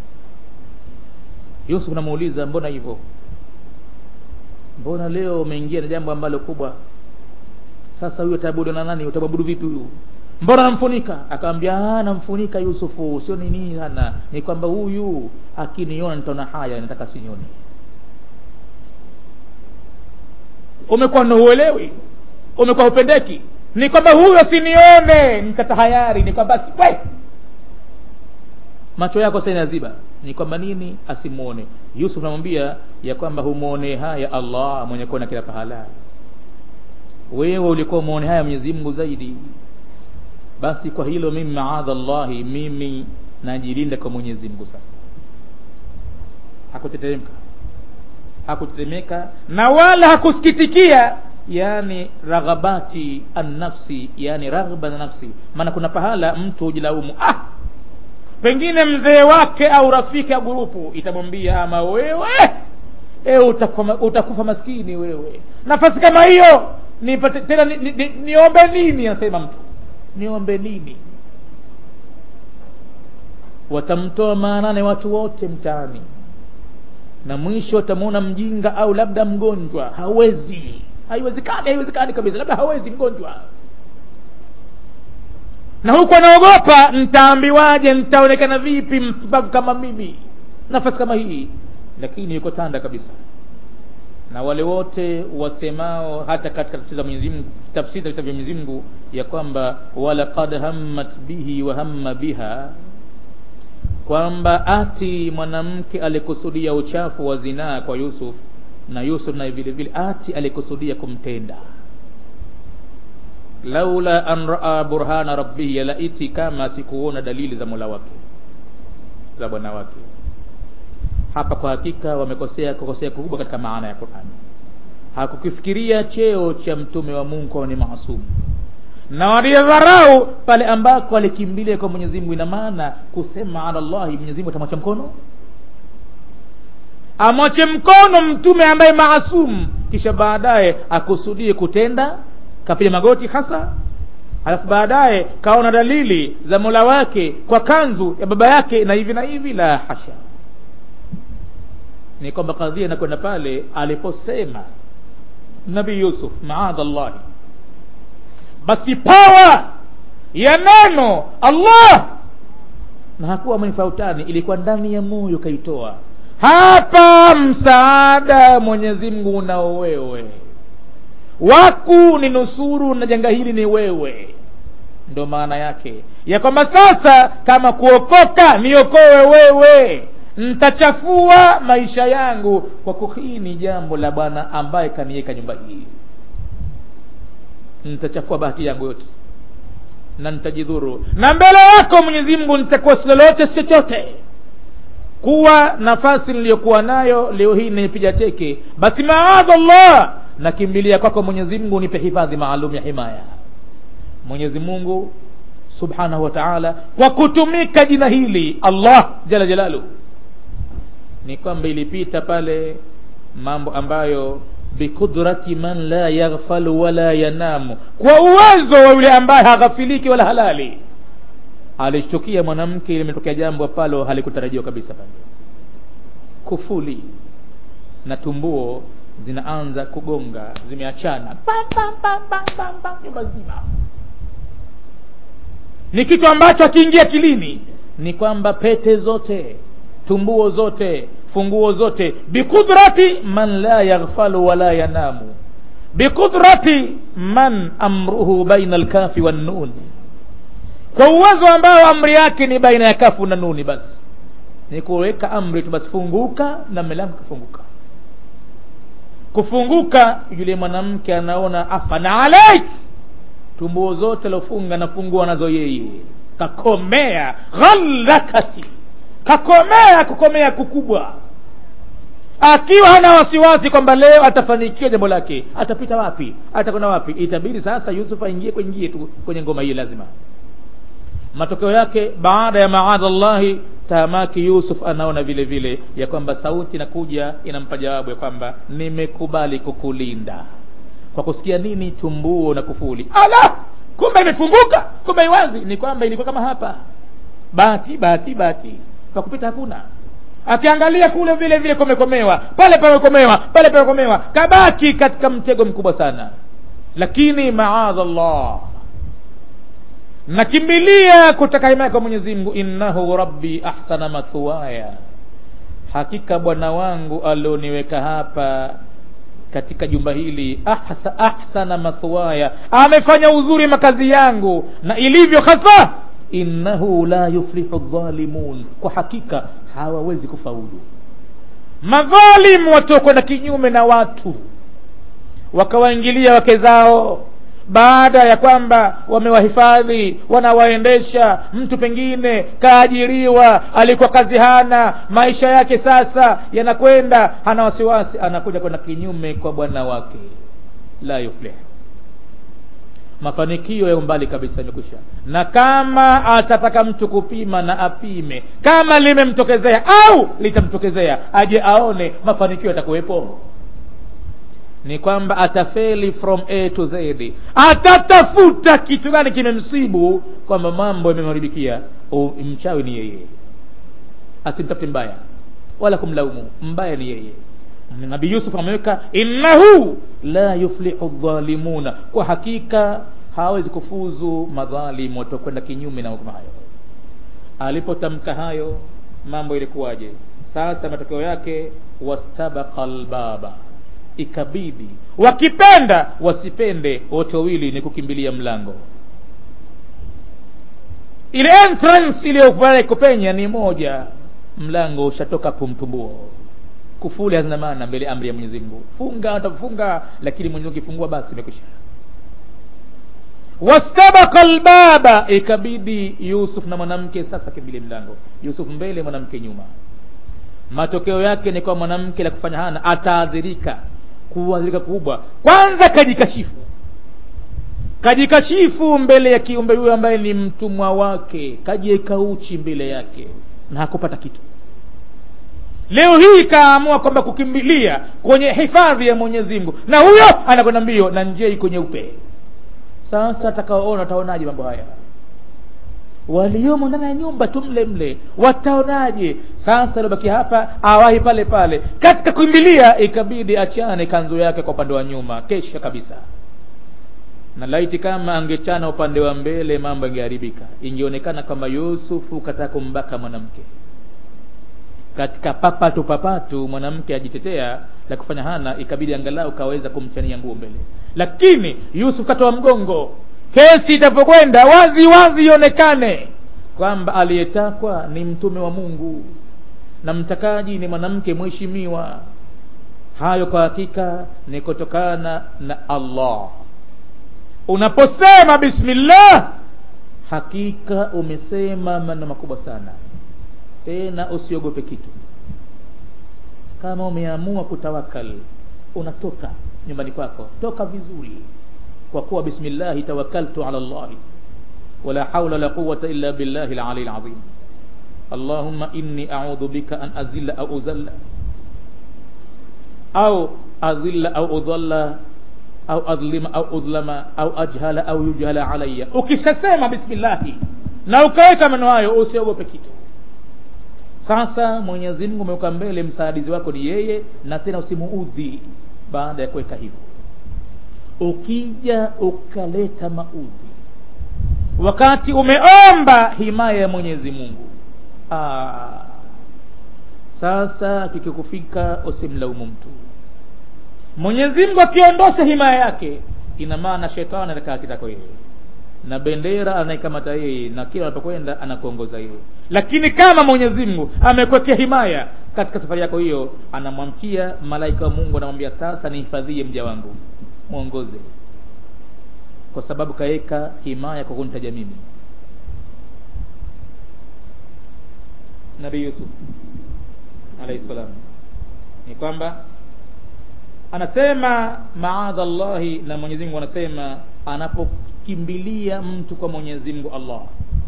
yusuf namuuliza mbona hivyo mbona leo umeingia na jambo ambalo kubwa sasa huyu utaabudu na nani utaabudu vipi huyu mbona namfunika akamwambia namfunika yusufu sio nini sana ni kwamba huyu akiniona nitaona haya nataka sinyoni umekuwa nauelewi umekuwa upendeki ni kwamba huyu asinione nitatahayari ni kwamba si we macho yako sasa inaziba ni kwamba nini asimuone yusuf namwambia ya kwamba humwone haya allah mwenye kuona kila pahala wewe ulikuwa umwone haya mwenyezi mungu zaidi basi kwa hilo mimi maadha llahi mimi najilinda kwa mwenyezi mungu sasa hakuteteremka hakutetemeka na wala hakusikitikia yani raghabati annafsi yani raghba na nafsi maana kuna pahala mtu hujilaumu ah pengine mzee wake au rafiki au gurupu itamwambia ama wewe e, utakufa, utakufa maskini wewe nafasi kama hiyo nipate tena ni, ni, ni, niombe nini anasema mtu niombe nini watamtoa maanane watu wote mtaani na mwisho watamwona mjinga au labda mgonjwa hawezi haiwezekani haiwezekani kabisa labda hawezi mgonjwa na huku anaogopa ntaambiwaje ntaonekana vipi mpumbavu kama mimi nafasi kama hii lakini yuko tanda kabisa na wale wote wasemao hata katika tafsiri za Mwenyezi Mungu tafsiri za vitabu vya Mwenyezi Mungu ya kwamba walaqad hammat bihi wa hamma biha kwamba ati mwanamke alikusudia uchafu wa zinaa kwa Yusuf na Yusuf naye vile vile ati alikusudia kumtenda laula an raa burhana rabbihi laiti kama sikuona dalili za mola wake za bwana wake hapa kwa hakika wamekosea kukosea kubwa katika maana ya Qur'an hakukifikiria cheo cha mtume wa Mungu kwa ni maasumu na walidharau pale ambako alikimbilia kwa Mwenyezi Mungu ina maana kusema ala Allah Mwenyezi Mungu atamwacha mkono amwache mkono mtume ambaye maasum kisha baadaye akusudie kutenda kapiga magoti hasa alafu baadaye kaona dalili za mola wake kwa kanzu ya baba yake na hivi na hivi la hasha ni kwamba kadhia inakwenda pale aliposema nabii yusuf maadha llahi basi pawa ya neno allah na hakuwa mnifautani ilikuwa ndani ya moyo kaitoa hapa msaada mwenyezi mungu unao wewe waku ni nusuru na janga hili ni wewe ndo maana yake ya kwamba sasa kama kuokoka niokowe wewe ntachafua maisha yangu kwa kuhini jambo la bwana ambaye kaniweka nyumba hii nitachafua bahati yangu yote na nitajidhuru na mbele yako mwenyezi mungu nitakuwa si lolote si chochote kuwa nafasi niliyokuwa nayo leo hii nimepiga teke basi maadhallah nakimbilia kwako mwenyezi mungu nipe hifadhi maalum ya himaya mwenyezi mungu subhanahu wa taala kwa kutumika jina hili allah jala jalalu ni kwamba ilipita pale mambo ambayo biqudrati man la yaghfalu wala yanamu kwa uwezo wa yule ambaye haghafiliki wala halali alishtukia mwanamke limetokea jambo ambalo halikutarajiwa kabisa pale kufuli na tumbuo zinaanza kugonga zimeachana nyumba nzima ni kitu ambacho akiingia kilini ni kwamba pete zote tumbuo zote funguo zote biqudrati man la yaghfalu wala yanamu biqudrati man amruhu baina alkafi wannun kwa uwezo ambao amri yake ni baina ya kafu na nuni basi ni kuweka amri tu basi funguka na milango kafunguka kufunguka yule mwanamke anaona afana alaik tumbuo zote lofunga nafungua nazo yeye kakomea ghallakati kakomea kukomea kukubwa akiwa hana wasiwasi kwamba leo atafanikiwa jambo lake atapita wapi atakwenda wapi itabidi sasa yusuf aingie kuingie tu kwenye ngoma hii lazima matokeo yake baada ya maadhallahi tamaki yusuf anaona vile vile ya kwamba sauti inakuja inampa jawabu ya kwamba nimekubali kukulinda kwa kusikia nini tumbuo na kufuli ala kumbe imefunguka kumbe iwazi ni kwamba ilikuwa kama hapa bahati bahati bahati kwa kupita hakuna akiangalia kule vile vile kumekomewa pale pamekomewa pale pamekomewa kabaki katika mtego mkubwa sana lakini maadhallah nakimbilia kutaka himaya kwa mwenyezi mungu innahu rabbi ahsana mathuwaya hakika bwana wangu alioniweka hapa katika jumba hili ahsa, ahsana mathuwaya amefanya uzuri makazi yangu na ilivyo hasa innahu la yuflihu dhalimun kwa hakika hawawezi kufaulu madhalimu watokwenda kinyume na watu wakawaingilia wake zao baada ya kwamba wamewahifadhi wanawaendesha mtu pengine kaajiriwa alikuwa kazi hana maisha yake sasa yanakwenda hana wasiwasi anakuja kwenda kinyume kwa bwana wake la yuflih mafanikio ya umbali kabisa imekwisha na kama atataka mtu kupima na apime kama limemtokezea au litamtokezea aje aone mafanikio yatakuwepo ni kwamba atafeli from a to z atatafuta kitu gani kimemsibu kwamba mambo yamemharibikia mchawi ni yeye asimtafute mbaya wala kumlaumu mbaya ni yeye nabii yusuf ameweka innahu la yuflihu dhalimuna kwa hakika hawezi kufuzu madhalimu watakwenda kinyume na hukumu hayo alipotamka hayo mambo ilikuwaje sasa matokeo yake wastabaqa lbaba ikabidi wakipenda wasipende wote wawili ni kukimbilia mlango ile entrance iliyopale kupenya ni moja mlango ushatoka pumtumbuo kufuli hazina maana mbele amri ya mwenyezi mungu funga utafunga lakini mwenyezi mungu kifungua basi imekwisha wastabaka lbaba ikabidi yusuf na mwanamke sasa kimbili mlango yusuf mbele mwanamke nyuma matokeo yake ni kwa mwanamke la kufanya hana ataadhirika kuadhirika kubwa kwanza kajikashifu kajikashifu mbele ya kiumbe huyo ambaye ni mtumwa wake kajieka uchi mbele yake na hakupata kitu leo hii kaamua kwamba kukimbilia kwenye hifadhi ya mwenyezi mungu na huyo anakwenda mbio na njia iko nyeupe sasa atakaoona wataonaje mambo haya waliomo ndani ya nyumba tu mle mle wataonaje sasa aliobaki hapa awahi pale pale katika kuimbilia ikabidi achane kanzu yake kwa upande wa nyuma kesha kabisa na laiti kama angechana upande wa mbele mambo yangeharibika ingeonekana kwamba yusufu kataka kumbaka mwanamke katika papatu papatu mwanamke ajitetea la kufanya hana ikabidi angalau kaweza kumchania nguo mbele lakini yusuf katoa mgongo kesi itapokwenda wazi wazi ionekane kwamba aliyetakwa ni mtume wa mungu na mtakaji ni mwanamke mheshimiwa hayo kwa hakika ni kutokana na allah unaposema bismillah hakika umesema maneno makubwa sana tena usiogope kitu kama umeamua kutawakal unatoka nyumbani kwako toka vizuri kwa kuwa bismillahi tawakkaltu ala llahi wala haula la quwata illa billahi lali lazim allahumma inni audhu bika an azilla au uzalla au azilla au udhalla au adhlima au udhlama au ajhala au yujhala alayya ukishasema bismillahi na ukaweka maneno hayo usiogope kitu sasa mwenyezi mungu umeweka mbele msaidizi wako ni yeye na tena usimuudhi baada ya kuweka hivyo ukija ukaleta maudhi wakati umeomba himaya ya mwenyezi mungu Aa, sasa kikikufika usimlaumu mtu mwenyezi mungu akiondosha himaya yake ina maana shetani anakaa kitako yeye na bendera anaikamata yeye na kila anapokwenda anakuongoza yeye lakini kama mwenyezi mungu amekwekea himaya katika safari yako hiyo anamwamkia malaika wa mungu anamwambia sasa nihifadhie mja wangu mwongoze kwa sababu kaweka himaya kwa kunitaja mimi nabii yusuf alaihi salam ni kwamba anasema maadha llahi na mwenyezi mungu anasema anapokimbilia mtu kwa mwenyezi mungu allah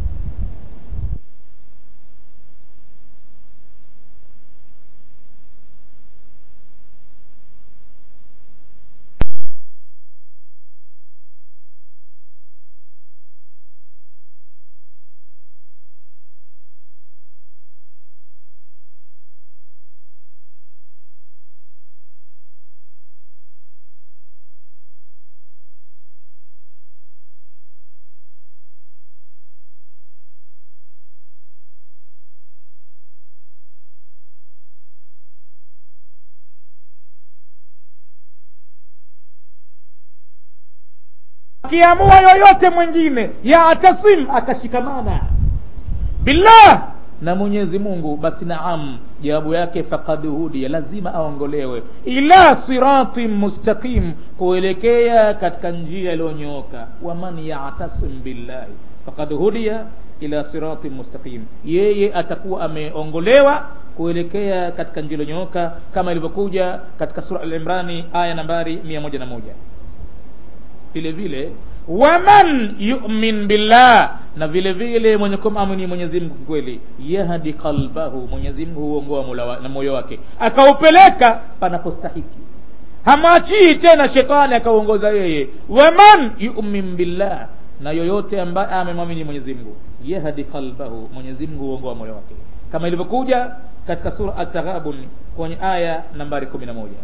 akiamua yoyote mwingine yatasim akashikamana billah na mwenyezi mungu basi naam jawabu yake fakad hudia lazima aongolewe ila siratin mustaqim kuelekea katika njia iliyonyooka waman yatasim billahi fakad hudia ila siratin mustaqim yeye atakuwa ameongolewa kuelekea katika njia iliyonyooka kama ilivyokuja katika sura al-imrani aya nambari mia moja na moja vile vile waman yumin billah na vile vile mwenye kumamini mwenyezi mungu kweli yahdi qalbahu mwenyezi mungu huongoa na moyo wake akaupeleka panapostahiki hamwachii tena shetani akauongoza yeye waman yumin billah na yoyote ambaye amemwamini mwenyezi mungu yahdi qalbahu mwenyezi mungu huongoa moyo wake kama ilivyokuja katika sura at-taghabun kwenye aya nambari kumi na moja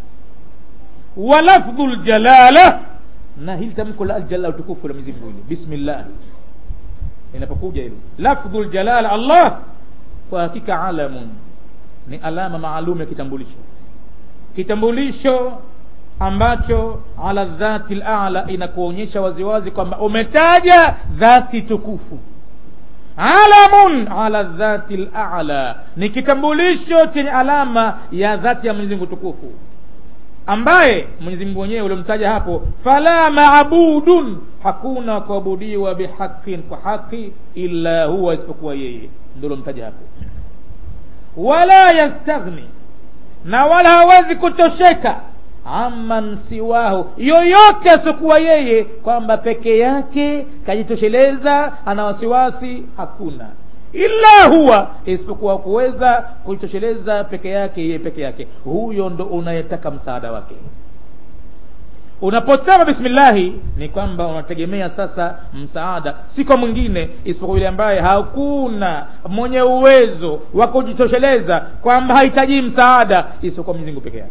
walafdhu ljalala na hili tamko la aljalala utukufu la Mwenyezi Mungu hili bismillah inapokuja hilo lafdhu aljalala Allah kwa hakika alamun ni alama maalum ya kitambulisho kitambulisho ambacho ala dhati ala inakuonyesha waziwazi kwamba umetaja dhati tukufu alamun ala dhati ala ni kitambulisho chenye alama ya dhati ya Mwenyezi Mungu tukufu ambaye Mwenyezi Mungu mwenyewe uliomtaja hapo fala maabudun hakuna kuabudiwa bihaqqin kwa haki illa huwa isipokuwa yeye ndio uliomtaja hapo wala yastaghni na wala hawezi kutosheka amman siwahu yoyote asiokuwa yeye kwamba peke yake kajitosheleza ana wasiwasi hakuna illa huwa isipokuwa kuweza kujitosheleza peke yake yeye peke yake huyo ndo unayetaka msaada wake unaposema bismillahi ni kwamba unategemea sasa msaada si kwa mwingine isipokuwa yule ambaye hakuna mwenye uwezo wa kujitosheleza kwamba hahitaji msaada isipokuwa Mwenyezi Mungu peke yake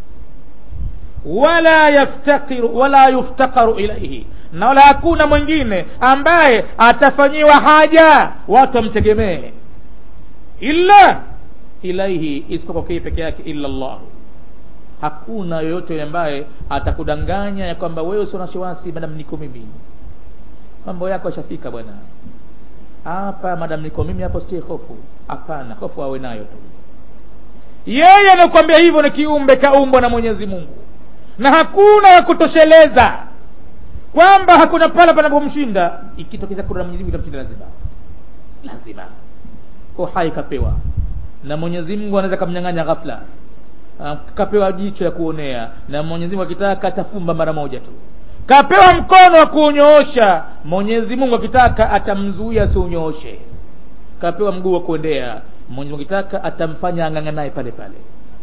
wala yaftakiru wala yuftakaru ilaihi na wala hakuna mwingine ambaye atafanyiwa haja watu wamtegemee illa ilaihi isipokuwa kii peke yake illa Allah hakuna yoyote ambaye atakudanganya ya kwamba wewe usio na wasiwasi madam niko mimi mambo yako yashafika bwana hapa madam niko mimi hapo sitie hofu hapana hofu awe nayo tu yeye anakuambia hivyo ni kiumbe kaumbwa na Mwenyezi Mungu na hakuna wa kutosheleza kwamba hakuna pala panapomshinda ikitokeza kuna mwenyezi mungu itamshinda lazima lazima uhai kapewa na mwenyezi mungu anaweza kamnyang'anya ghafla kapewa jicho ya kuonea na mwenyezi mungu akitaka atafumba mara moja tu kapewa mkono wa kuunyoosha mwenyezi mungu akitaka atamzuia asiunyooshe kapewa mguu wa kuendea mwenyezi mungu akitaka atamfanya ang'ang'anaye pale pale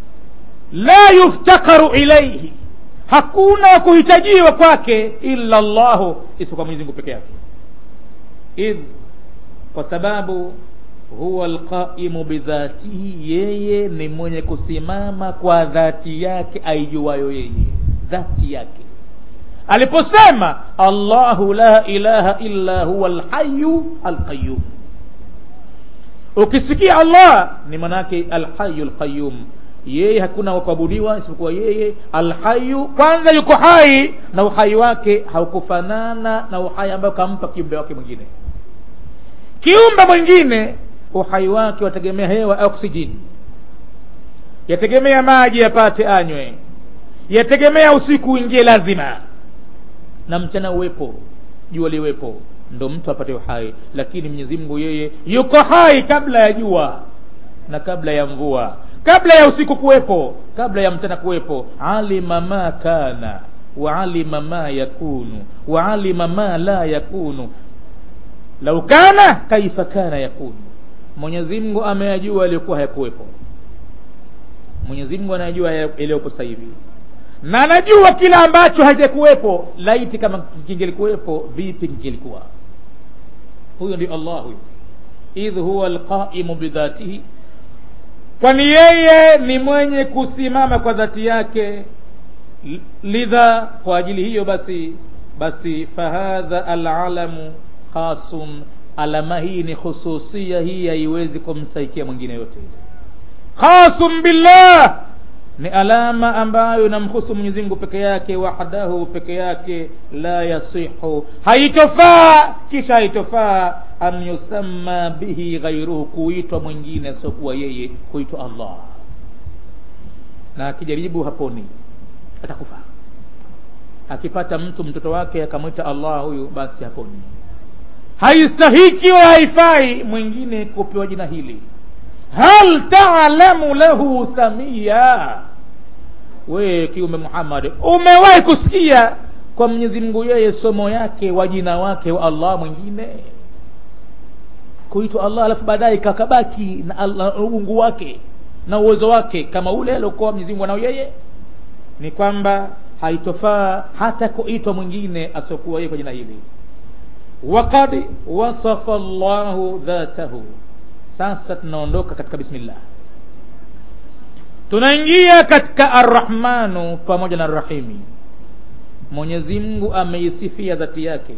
la yuftakaru ilaihi hakuna kuhitajiwa kwake illa llahu isipokuwa mwenyezi mungu peke yake idh kwa sababu huwa alqaimu bidhatihi yeye ni mwenye kusimama kwa dhati yake aijuayo yeye dhati yake aliposema allahu la ilaha illa huwa alhayu alqayum ukisikia allah ni manake alhayu alqayum yeye hakuna wakuabudiwa isipokuwa yeye alhayu kwanza yuko hai na uhai wake haukufanana na uhai ambayo kampa kiumbe wake mwingine kiumbe mwingine uhai wake wategemea hewa oksijeni yategemea maji yapate anywe yategemea usiku uingie lazima na mchana uwepo jua liwepo ndo mtu apate uhai lakini mwenyezi mungu yeye yuko hai kabla ya jua na kabla ya mvua kabla ya usiku kuwepo kabla ya mchana kuwepo alima ma kana waalima ma yakunu waalima ma la yakunu lau kana kaifa kana yakunu mwenyezi mungu ameyajua yaliyokuwa hayakuwepo mwenyezi mungu anayajua yaliyopo sasa hivi na anajua kila ambacho hajakuwepo laiti kama kingelikuwepo vipi kingelikuwa huyo ndio allah huyo idh huwa alqaimu bidhatihi kwani yeye ni mwenye kusimama kwa dhati yake lidha kwa ajili hiyo basi basi fahadha alalamu khasun alama hii ni khususia hii haiwezi kumsaikia mwingine yote khasun billah ni alama ambayo inamhusu Mwenyezi Mungu peke yake wahdahu peke yake la yasihu haitofaa kisha haitofaa an yusamma bihi ghairuhu kuitwa mwingine asiokuwa yeye kuitwa Allah na akijaribu haponi atakufa akipata mtu mtoto wake akamwita Allah huyu basi haponi haistahiki wala haifai mwingine kupewa jina hili hal taalamu lahu samia we kiume Muhammad umewahi kusikia kwa Mwenyezi Mungu yeye somo yake wa jina wake wa Allah mwingine kuitwa Allah alafu baadaye kakabaki na Allah uungu wake na uwezo wake kama ule aliokuwa Mwenyezi Mungu nao yeye ni kwamba haitofaa hata kuitwa mwingine asiokuwa yeye kwa jina hili waqad wasafa Allahu dhatahu sasa tunaondoka katika bismillah tunaingia katika arrahmanu pamoja na arrahimi mwenyezi mungu ameisifia dhati yake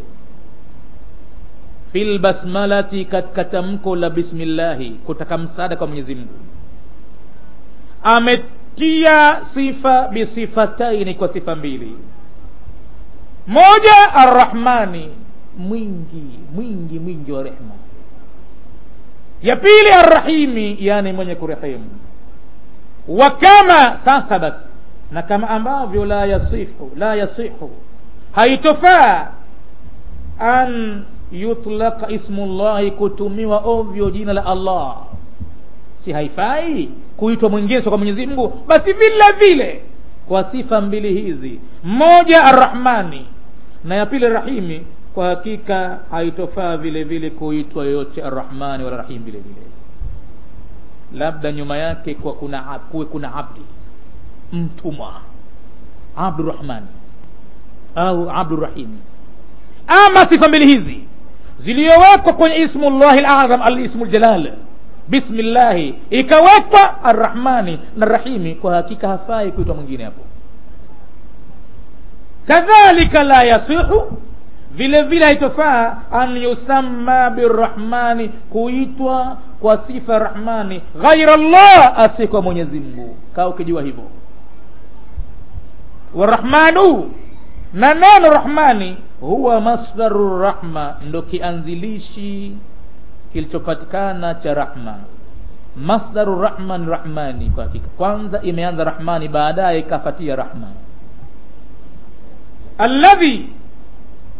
fil basmalati katika tamko la bismillahi kutaka msaada kwa mwenyezi mungu ametia sifa bisifataini kwa sifa mbili moja arrahmani mwingi mwingi mwingi wa rehma ya pili arrahimi yani mwenye kurehemu wa kama sasa basi na kama ambavyo la yasihu la yasihu haitofaa an yutlaka ismullahi kutumiwa ovyo jina la allah si haifai kuitwa mwingine kwa mwenyezi mungu basi vile vile kwa sifa mbili hizi moja arrahmani na ya pili rahimi kwa hakika haitofaa vile vile kuitwa yoyote arrahmani wala rahim vile vile labda nyuma yake kwa kuna kuwe kuna abdi mtumwa abdurahmani au abdurahimi ama sifa mbili hizi ziliyowekwa kwenye ismullahi lazam alismu ljalal bismillahi ikawekwa arrahmani na rahimi kwa hakika hafai kuitwa mwingine hapo kadhalika la yasihu vile vile haitofaa an yusamma birrahmani kuitwa kwa sifa rahmani ghaira llah asikuwa mwenyezi mungu kaa ukijua hivyo warahmanu na neno rahmani huwa masdaru rahma ndo kianzilishi kilichopatikana cha rahma masdaru rahman rahmani kwa hakika kwanza imeanza rahmani baadaye ikafatia rahma alladhi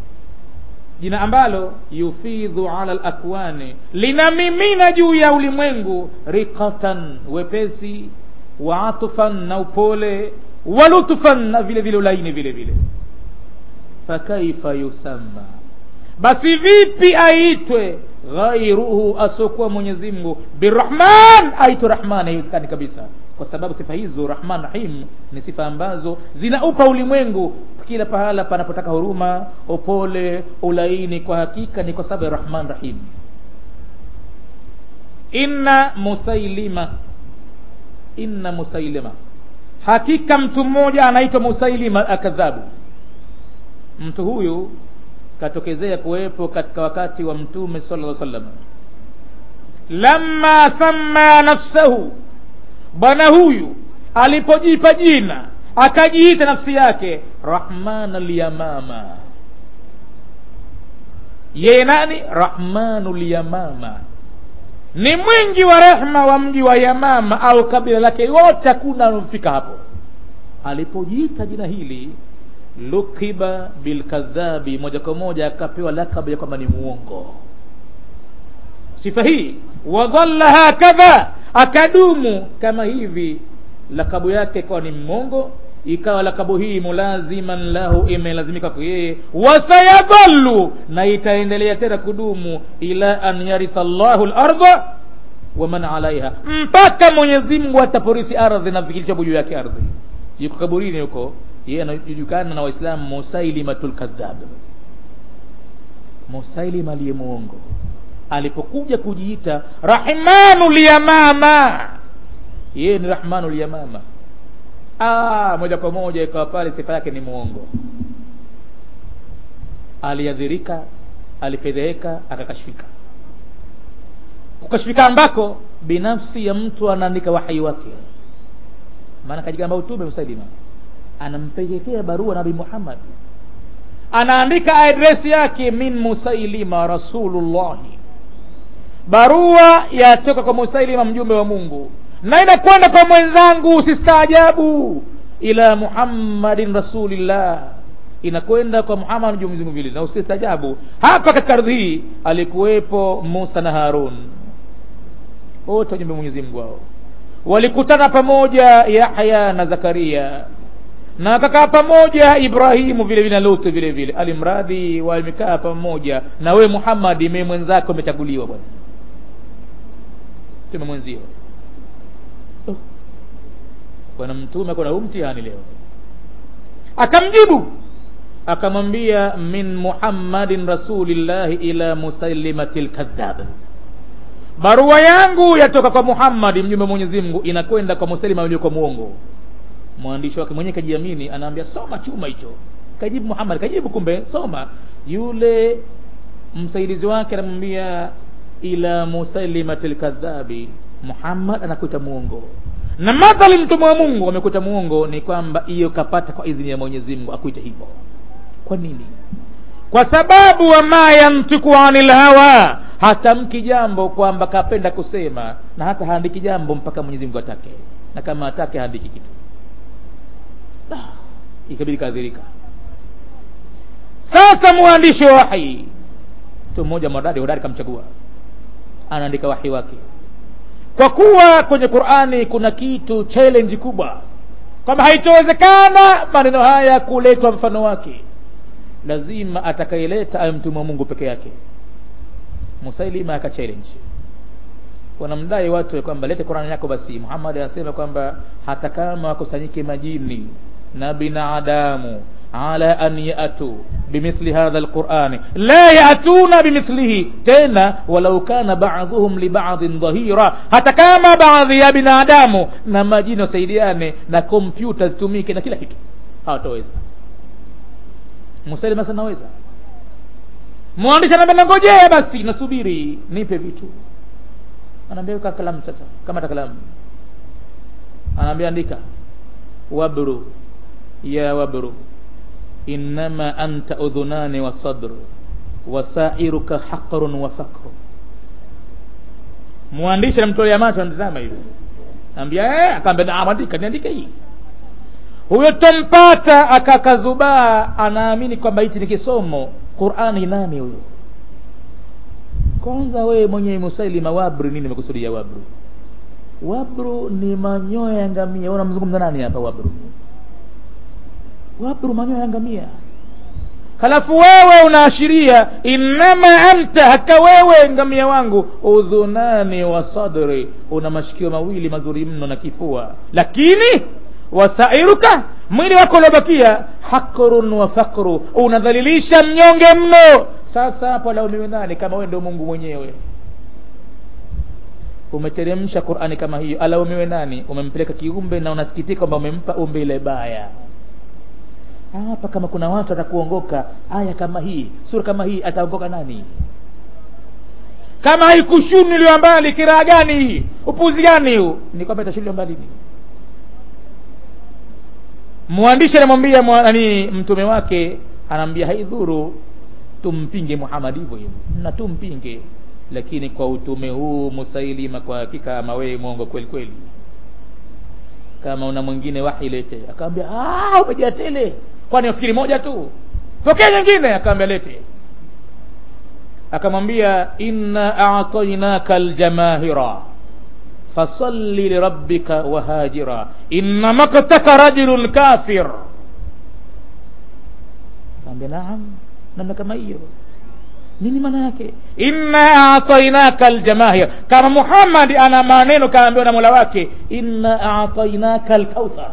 jina ambalo yufidhu ala lakwani linamimina juu ya ulimwengu riqatan wepesi wa atfan na upole wa lutfan na vile vile ulaini vile vile fakaifa yusamma basi vipi aitwe ghairuhu asiokuwa mwenyezi mungu birahman aitwe rahman haiwezekani kabisa kwa sababu sifa hizo rahman rahim ni sifa ambazo zinaupa ulimwengu kila pahala panapotaka huruma upole ulaini kwa hakika ni kwa sababu ya rahman rahim inna musailima inna musailima hakika mtu mmoja anaitwa musailima akadhabu mtu huyu katokezea kuwepo katika wakati wa mtume sala lla sallam lamma samma nafsahu bwana huyu alipojipa jina akajiita nafsi yake rahman lyamama yeye nani rahmanu lyamama ni mwingi wa rehma wa mji wa yamama au kabila lake wote hakuna anamfika hapo alipojiita jina hili lukiba bilkadhabi moja kwa moja akapewa lakabu ya kwamba ni muongo sifa hii wadhalla hakadha akadumu kama hivi lakabu yake ikawa ni mmongo ikawa lakabu hii mulaziman lahu imelazimika kwa yeye wasayadhallu na itaendelea tena kudumu ila an yaritha llahu larda waman alaiha mpaka mwenyezi mungu ataporisi ardhi na kilichopo juu yake ardhi yuko kaburini huko yeye anajulikana na waislamu musailimatul kadhab musailima aliye muongo alipokuja kujiita rahmanu lyamama yeye ni rahmanu lyamama ah, moja kwa moja ikawa pale sifa yake ni muongo aliadhirika alifedheheka akakashfika kukashfika ambako binafsi ya mtu anaandika wahai wake maana kajigamba utume musailima anampelekea barua nabii muhammad anaandika adresi yake min musailima rasulullahi barua yatoka kwa musailima mjumbe wa mungu na inakwenda kwa mwenzangu usistaajabu ila muhammadin rasulillah inakwenda kwa muhammad mjumbe mzimu vile na usistaajabu hapa katika ardhi hii alikuwepo musa na harun wote wajumbe mwenyezi mungu wao walikutana pamoja yahya na zakaria na akakaa pamoja ibrahimu vile vile na lutu vile vile alimradhi wamekaa pamoja na wewe muhammadi me mwenzako umechaguliwa bwana tume mwenzio oh. bwana mtume kuna huu mtihani leo akamjibu akamwambia min muhammadin rasulillahi ila musailimati lkadhab barua yangu yatoka kwa muhammadi mjumbe mwenyezi mungu inakwenda kwa musailima yule kwa muongo mwandishi wake mwenyewe kajiamini anaambia soma chuma hicho kajibu muhammad kajibu kumbe soma yule msaidizi wake anamwambia ila musailimati lkadhabi muhammad anakuita muongo na madhali mtume wa mungu amekuita muongo ni kwamba hiyo kapata kwa idhini ya mwenyezi mungu akuite hivyo kwa nini kwa sababu wama yantiku anil hawa hatamki jambo kwamba kapenda kusema na hata haandiki jambo mpaka mwenyezi mungu atake na kama atake haandiki kitu ikabidi kaadhirika sasa mwandishi wa wahi mtu mmoja mwadadi hodari kamchagua anaandika wahi wake kwa kuwa kwenye qurani kuna kitu challenge kubwa kwamba haitowezekana maneno haya kuletwa mfano wake lazima atakayeleta awe mtume wa mungu peke yake musailima aka challenge wanamdai watu ya kwamba lete qurani yako basi muhammad anasema kwamba hata kama wakusanyike majini na binadamu ala an yatu bimithli hadha alqurani la yatuna bimithlihi tena walau kana baadhuhum libadhin dhahira hata kama baadhi ya binadamu na majini wasaidiane na kompyuta zitumike na kila kitu hawataweza musailima sasa naweza mwandishi anaambia nangojea basi nasubiri nipe vitu anaambia weka kalamu sasa kama ta kalamu anaambia andika wabru ya wabru innama anta udhunani wa sadru wasairuka haqrun wa fakru mwandishi anamtolea macho anatazama hivi ambia eh akaambia naam andika niandike hii huyo tompata akakazubaa anaamini kwamba hichi ni kisomo qurani nani huyo kwanza wewe mwenye musailima wabru nini umekusudia wabru wabru ni manyoya ya ngamia unamzungumza nani hapa wabru wabru manyoya ya ngamia halafu wewe unaashiria innama anta haka wewe ngamia wangu udhunani wa sadri una mashikio mawili mazuri mno na kifua lakini wasairuka mwili wako uliobakia hakrun wa fakru unadhalilisha mnyonge mno sasa hapo laumiwe nani kama wewe ndio mungu mwenyewe umeteremsha qurani kama hiyo alaumiwe nani umempeleka kiumbe na unasikitika kwamba umempa umbe ile baya hapa kama kuna watu atakuongoka aya kama hii sura kama hii ataongoka nani kama haikushuniliwa mbali kiraa gani hii upuzi gani huu ni kwamba itashuliwa mbali ni mwandishi anamwambia nani mtume wake anaambia haidhuru tumpinge muhamadi hivyo hivyo na tumpinge lakini kwa utume huu musailima kwa hakika ama wewe mwongo kweli kweli kama una mwingine wahi lete akamwambia umejaa tele kwani nafikiri moja tu pokea nyingine akamwambia lete akamwambia inna a'tainaka aljamahira fasalli lirabbika wahajira inna maktaka rajulun kafir akamwambia naam namna kama hiyo nini maana yake inna atainaka aljamahir kama muhammad ana maneno kaambiwa na mola wake inna atainaka alkauthar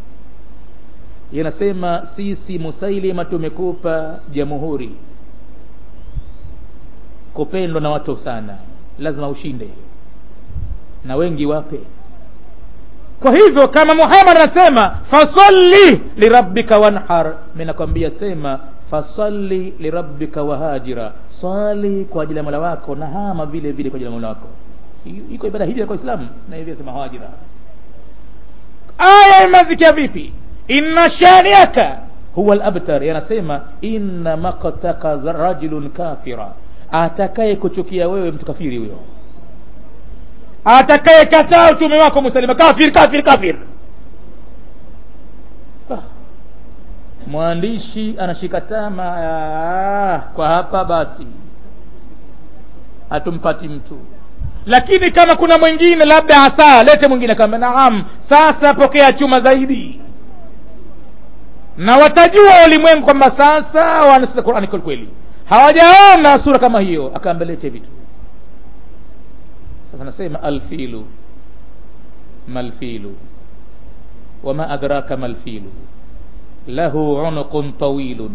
yanasema sisi musailima tumekupa jamhuri kupendwa na watu sana lazima ushinde na wengi wape kwa hivyo kama muhammad anasema fasalli lirabbika wanhar mi nakwambia sema fasalli lirabbika wahajira swali kwa ajili ya mola wako na hama vile vile kwa ajili ya mola wako iko ibada hija kwa islamu na hivyo sema hajira aya imezikia vipi inna shaniaka huwa labtar yanasema inna maktaka rajulun kafira atakaye kuchukia wewe mtu kafiri huyo atakaye kataa utume wako musalima kafir kafir kafir mwandishi anashika tama kwa hapa basi hatumpati mtu lakini kama kuna mwingine labda hasa lete mwingine kama naam sasa pokea chuma zaidi na watajua ulimwengu kwamba sasa wanasikiza qurani kweli kweli hawajaona sura kama hiyo akaambia lete vitu sasa nasema alfilu malfilu wama adraka malfilu lahu unuqun tawilun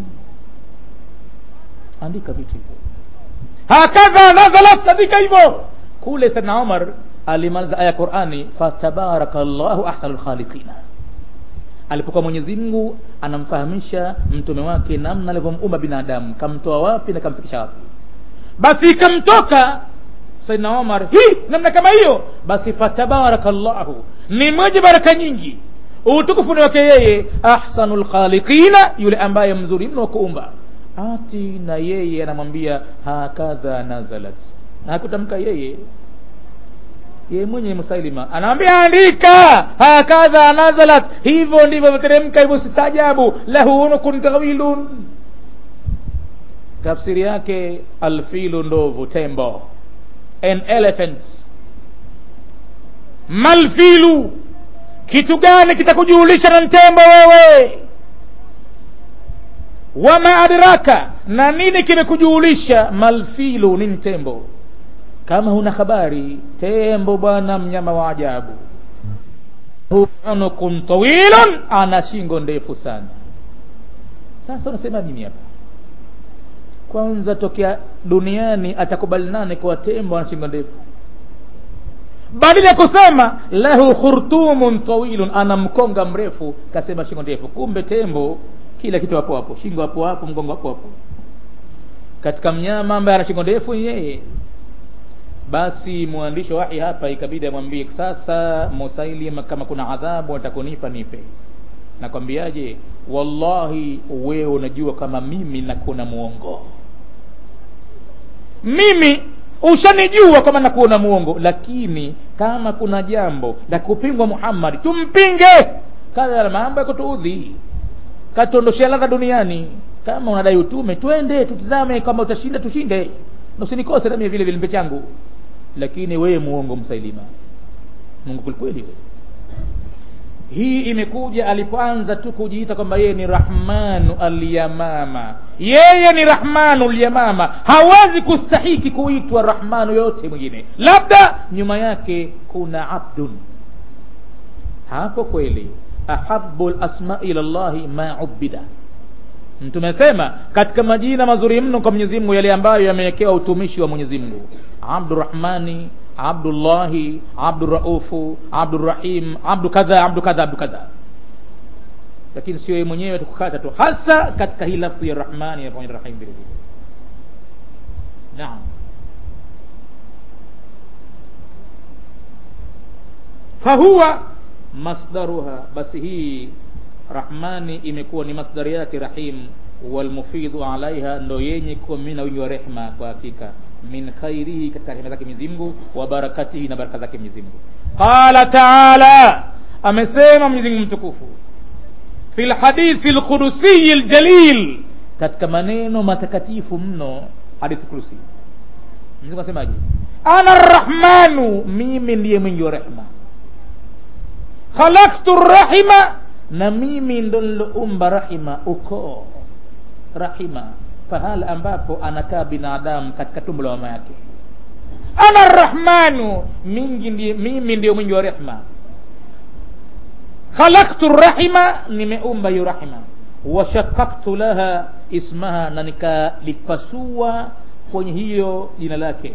andika vitu hivyo hakadha nazalat sadika hivyo kule sana umar alimaliza aya qurani fatabaraka llahu ahsanu lkhaliqina alipokuwa mwenyezi mungu anamfahamisha mtume wake namna alivyomuumba binadamu kamtoa wapi na kamfikisha wapi basi ikamtoka saidna omar hi namna kama hiyo basi fatabaraka llahu ni mwenye baraka nyingi utukufu ni wake yeye ahsanu lkhaliqina yule ambaye mzuri mno wa kuumba ati na yeye anamwambia hakadha nazalat hakutamka yeye yeye mwenye musailima anamwambia andika hakadha nazalat hivyo ndivyo viteremka hivyo sistajabu lahu unukun tawilun tafsiri yake alfilu ndovu tembo an elephant malfilu kitu gani kitakujulisha na mtembo wewe wama adraka na nini kimekujulisha malfilu ni mtembo kama huna habari tembo bwana mnyama wa ajabu unukun tawilun ana shingo ndefu sana sasa unasema nini hapa kwanza tokea duniani atakubali nane kwa tembo ana shingo ndefu badala ya kusema lahu khurtumun tawilun ana mkonga mrefu kasema shingo ndefu kumbe tembo kila kitu hapo hapo shingo hapo hapo mgongo hapo hapo katika mnyama ambaye ana shingo ndefu yeye basi mwandishi wa wahi hapa ikabidi amwambie sasa musailim kama kuna adhabu atakunipa nipe nakwambiaje wallahi wewe unajua kama mimi nakuna muongo mimi ushanijua kama nakuona muongo lakini kama kuna jambo la kupingwa muhammadi tumpinge kadha mambo ya kutuudhi katuondoshea ladha duniani kama unadai utume twende tutizame kama utashinda tushinde na usinikose nami vile vile mpe changu lakini wewe muongo msailima mungu kwelikweli wewe hii imekuja alipoanza tu kujiita kwamba yeye ni rahmanu alyamama yeye ni rahmanu lyamama hawezi kustahiki kuitwa rahmanu yote mwingine labda nyuma yake kuna abdun hapo kweli ahabu lasma ila llahi ma ubida mtume asema katika majina mazuri mno kwa mwenyezi mungu yale ambayo yamewekewa utumishi wa mwenyezi mungu abdurahmani abdullahi abduraufu abdurahim abdu kadha abdu kadha abdu kadha lakini sio yeye mwenyewe tukukata tu hasa katika hii lafdhu ya rahmani na pamoja rahim vile vile naam fahuwa masdaruha basi hii rahmani imekuwa ni masdari yake rahim walmufidhu alaiha ndo yenye kumina wingi wa rehma kwa hakika min khairihi katika rehema zake Mwenyezi Mungu wa barakatihi na baraka zake Mwenyezi Mungu qala taala amesema Mwenyezi Mungu mtukufu fi lhadithi lqudusiyi ljalil katika maneno matakatifu mno hadithi kurusi Mwenyezi Mungu asemaje ana rrahmanu mimi ndiye mwingi wa rehma khalaktu rahima na mimi ndo niloumba rahima ukoo rahima pahala ambapo anakaa binadamu katika tumbo la mama yake ana rrahmanu mingi ndiye, mimi ndiyo mwingi wa rehma khalaktu rahima nimeumba hiyo rahima washakaktu laha ismaha na nikalipasua kwenye hiyo jina lake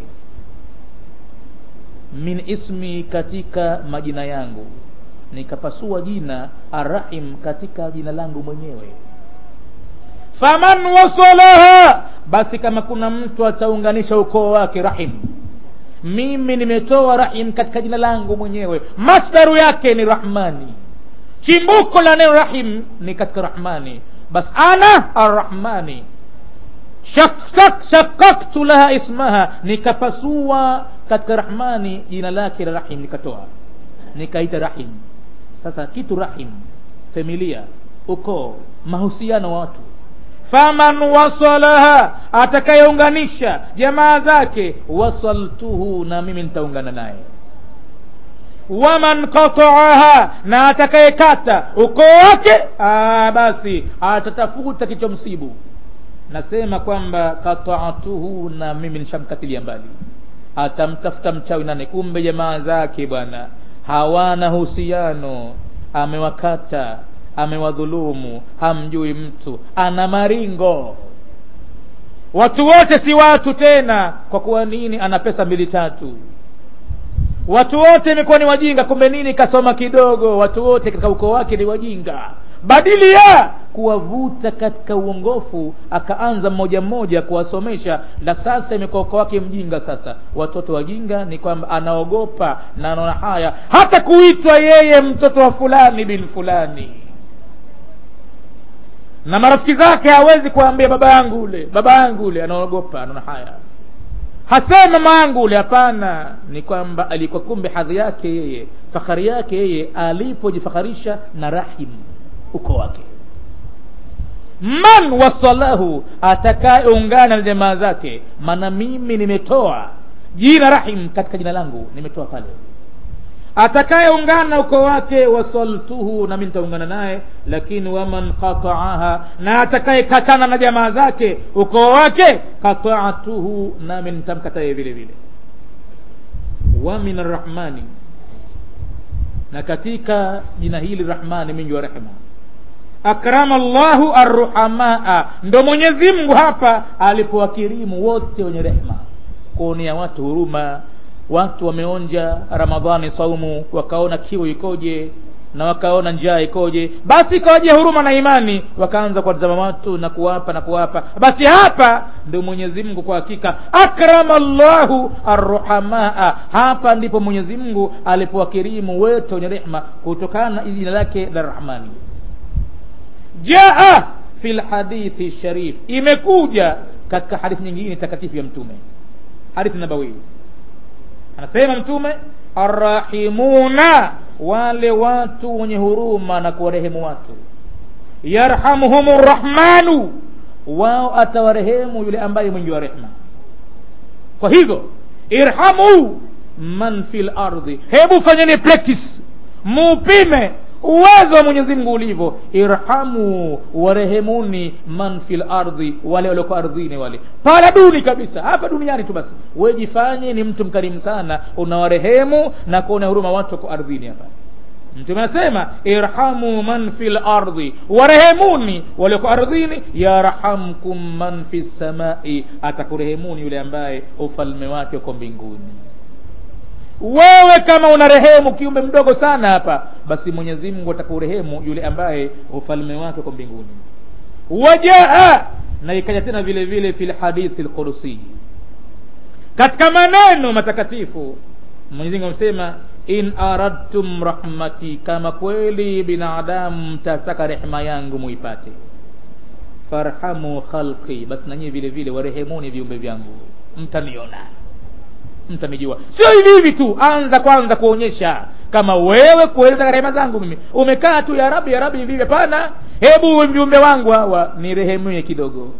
min ismi katika majina yangu nikapasua jina arrahim katika jina langu mwenyewe faman wasalaha basi kama kuna mtu ataunganisha ukoo wake rahim mimi nimetoa rahim katika jina langu mwenyewe masdaru yake ni rahmani chimbuko la neno rahim ni katika rahmani bas ana arrahmani shakaktu laha ismaha nikapasua katika rahmani jina lake la rahim nikatoa nikaita rahim sasa kitu rahim familia ukoo mahusiano wa watu faman wasalaha atakayeunganisha jamaa zake wasaltuhu na mimi nitaungana naye waman qataaha na atakayekata ukoo wake basi atatafuta kichomsibu nasema kwamba kataatuhu na mimi nishamkatilia mbali atamtafuta mchawi nane kumbe jamaa zake bwana hawana husiano amewakata amewadhulumu hamjui mtu ana maringo watu wote si watu tena kwa kuwa nini ana pesa mbili tatu watu wote imekuwa ni wajinga kumbe nini kasoma kidogo watu wote katika ukoo wake ni wajinga badili ya kuwavuta katika uongofu akaanza mmoja mmoja kuwasomesha na sasa imekuwa ukoo wake mjinga sasa watoto wajinga ni kwamba anaogopa na anaona haya hata kuitwa yeye mtoto wa fulani bin fulani na marafiki zake hawezi kuambia baba yangu ule baba yangu ule anaogopa anaona haya hasema mama yangu ule hapana ni kwamba alikuwa kumbe hadhi yake yeye fahari yake yeye alipojifakharisha na rahim uko wake man wasalahu atakayeungana na jamaa zake maana mimi nimetoa jina rahim katika jina langu nimetoa pale atakayeungana uko wake wasaltuhu nami nitaungana naye lakini waman qataaha na atakayekatana na jamaa zake ukoo wake qataatuhu nami nitamkataye vile vile wa min arrahmani na katika jina hili rahmani mwingi wa rehema akrama llahu arruhamaa ndo mwenyezi mungu hapa alipowakirimu wote wenye rehema kuonea watu huruma watu wameonja ramadhani saumu wakaona kiu ikoje na wakaona njaa ikoje basi ikawaje huruma na imani wakaanza kuwatazama watu na kuwapa na kuwapa basi hapa ndio mwenyezi mungu kwa hakika akrama llahu arruhamaa hapa ndipo mwenyezi mungu alipowakirimu wetu wenye rehma kutokana na jina lake la rahmani jaa fi lhadithi sharif imekuja katika hadithi nyingine takatifu ya mtume hadithi nabawi anasema mtume arrahimuna wale watu wenye huruma na kuwarehemu watu yarhamuhum rrahmanu wao atawarehemu yule ambaye mwingi wa rehma kwa hivyo irhamu man fil ardhi hebu fanyeni practice mupime uwezo wa mwenyezi mungu ulivyo irhamu warehemuni man fil ardhi wale walioko ardhini wale pala duni kabisa hapa duniani tu basi wejifanye ni mtu mkarimu sana unawarehemu na kuona huruma watu wako ardhini hapa mtume anasema irhamu man fil ardhi warehemuni walioko ardhini yarhamkum man fi samai atakurehemuni yule ambaye ufalme wake uko mbinguni wewe kama una rehemu kiumbe mdogo sana hapa basi mwenyezi mungu atakurehemu yule ambaye ufalme wake uko mbinguni wajaa na ikaja tena vile vile fi lhadithi lqudusi katika maneno matakatifu mwenyezi mungu amesema in aradtum rahmati kama kweli binadamu mtataka rehema yangu muipate farhamu khalqi basi nanyi vile vile warehemuni viumbe vyangu mtaniona mtanijua sio hivi hivi tu anza kwanza kuonyesha kama wewe kweli unataka rehema zangu mimi umekaa tu ya rabi ya rabi hivi hivi hapana hebu viumbe wangu hawa ni rehemie kidogo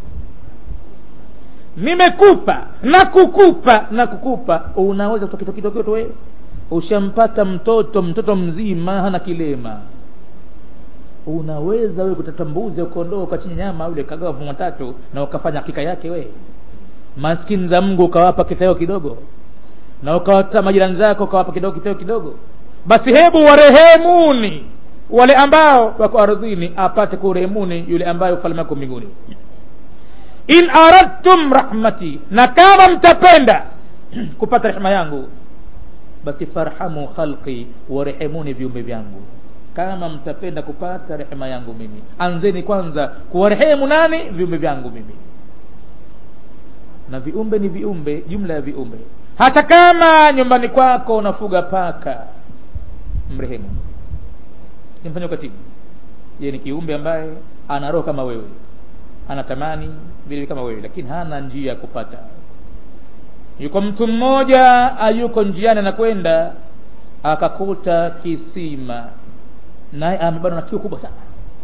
nimekupa na kukupa na kukupa unaweza kutoa kitu kidogo tu wewe ushampata mtoto mtoto mzima hana kilema unaweza wewe kutata mbuzi ukondoo ukachinja nyama ule kagawa vuma tatu na ukafanya hakika yake we maskini za mungu ukawapa kiteo kidogo na ukawata majirani zako ukawapa kidogo kiteo kidogo basi hebu warehemuni wale ambao wako ardhini apate kurehemuni yule ambaye ufalme wako mbinguni in aradtum rahmati na kama mtapenda kupata rehema yangu basi farhamu khalqi warehemuni viumbe vyangu kama mtapenda kupata rehema yangu mimi anzeni kwanza kuwarehemu nani viumbe vyangu mimi na viumbe ni viumbe jumla ya viumbe hata kama nyumbani kwako unafuga paka mrehemu simfanya ukatibu ye ni kiumbe ambaye ana roho kama wewe anatamani vile kama wewe lakini hana njia ya kupata yuko mtu mmoja ayuko njiani anakwenda akakuta kisima naye amebanwa na kiu kubwa sana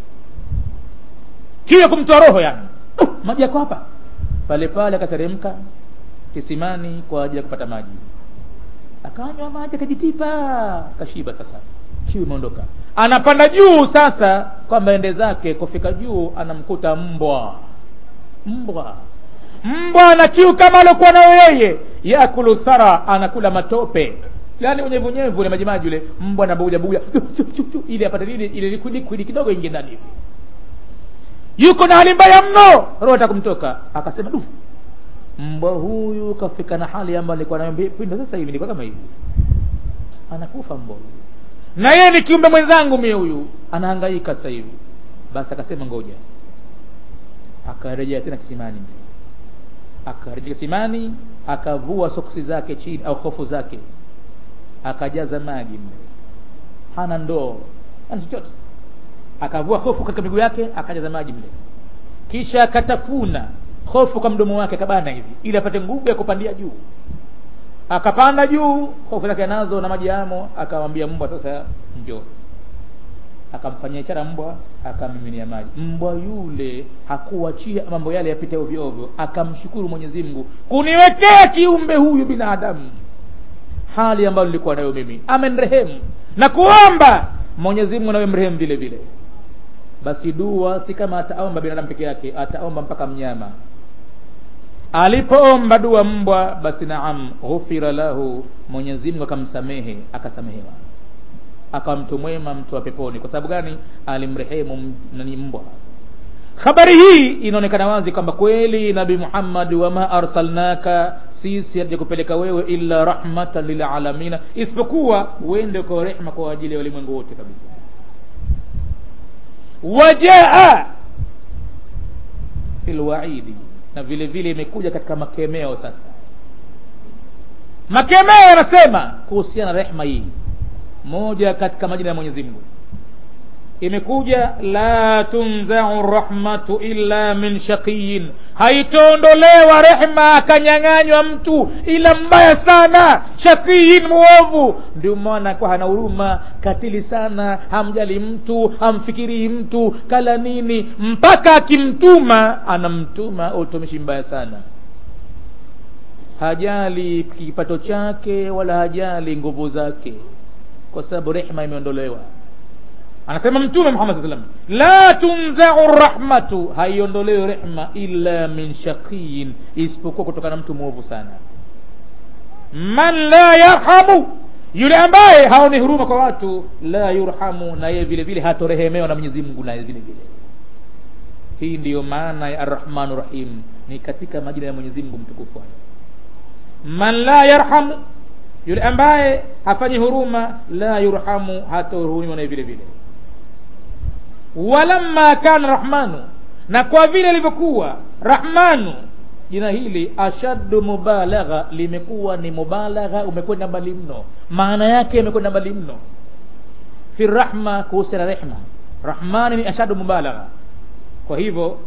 kiu ya kumtoa roho yani uh, maji yako hapa pale pale akateremka kisimani kwa ajili ya kupata maji akanywa maji akajitipa kashiba sasa kiu imeondoka anapanda juu sasa kwamba ende zake kufika juu anamkuta mbwa mbwa mbwa ana kiu kama aliokuwa nayo yeye yakulu thara anakula matope yani unyevunyevu ule majimaji ule mbwa anabuja buja ili apate nini ile liquid kidogo ingie ndani hivi yuko na hali mbaya mno roho atakumtoka akasema du mbwa huyu kafika na hali ambayo nilikuwa nayo pindo sasa hivi nilikuwa kama hivi anakufa mbwa huyu na yeye ni kiumbe mwenzangu mie huyu anahangaika sasa hivi basi akasema ngoja akarejea tena kisimani akarejea kisimani akavua soksi zake chini au hofu zake akajaza maji mle hana ndoo hana chochote akavua hofu katika miguu yake akajaza maji mle kisha akatafuna hofu kwa mdomo wake akabana hivi ili apate nguvu ya kupandia juu akapanda juu hofu zake nazo na maji yamo akamwambia mbwa sasa njoo akamfanyia ishara mbwa akamiminia maji mbwa yule hakuachia mambo yale yapite ovyo ovyo akamshukuru mwenyezi mungu kuniwekea kiumbe huyu binadamu hali ambayo nilikuwa nayo mimi amenrehemu na kuomba mwenyezi mungu nawe mrehemu vile vile basi dua si kama ataomba binadamu peke yake ataomba mpaka mnyama alipoomba dua mbwa basi naam ghufira lahu mwenyezi mungu akamsamehe akasamehewa akawa mtu mwema mtu wa peponi kwa sababu gani alimrehemu nani mbwa habari hii inaonekana wazi kwamba kweli nabi muhammad wama arsalnaka sisi hatuja kupeleka wewe illa rahmatan lilalamina isipokuwa uende kwa rehma kwa ajili ya walimwengu wote kabisa wajaa fi lwaidi na vile vile imekuja katika makemeo sasa makemeo yanasema kuhusiana na rehma hii moja katika majina ya mwenyezi mungu imekuja la tunzau rahmatu illa min shaqiyin haitoondolewa rehma akanyang'anywa mtu ila mbaya sana shaqiyin muovu ndio maana kwa hana huruma katili sana hamjali mtu hamfikirii mtu kala nini mpaka akimtuma anamtuma utumishi mbaya sana hajali kipato chake wala hajali nguvu zake kwa sababu rehma imeondolewa anasema mtume muhammad saa salam la tunzau rahmatu haiondolewi rehma illa min shaqiyin isipokuwa kutokana na mtu mwovu sana man la yarhamu yule ambaye haoni huruma kwa watu la yurhamu na yeye vile vile hatorehemewa na mwenyezi mungu naye vile vile hii ndiyo maana ya arrahmanu rahim ni katika majina ya mwenyezi mungu mtukufu man la yarhamu yule ambaye hafanyi huruma la yurhamu hatohurumiwa naye vile vile walamma kana rahmanu na kwa vile ilivyokuwa rahmanu jina hili ashaddu mubalagha limekuwa ni mubalagha umekwenda mbali mno maana yake imekwenda mbali mno fi rahma kuhusiana rehma rahmani ni ashaddu mubalagha kwa hivyo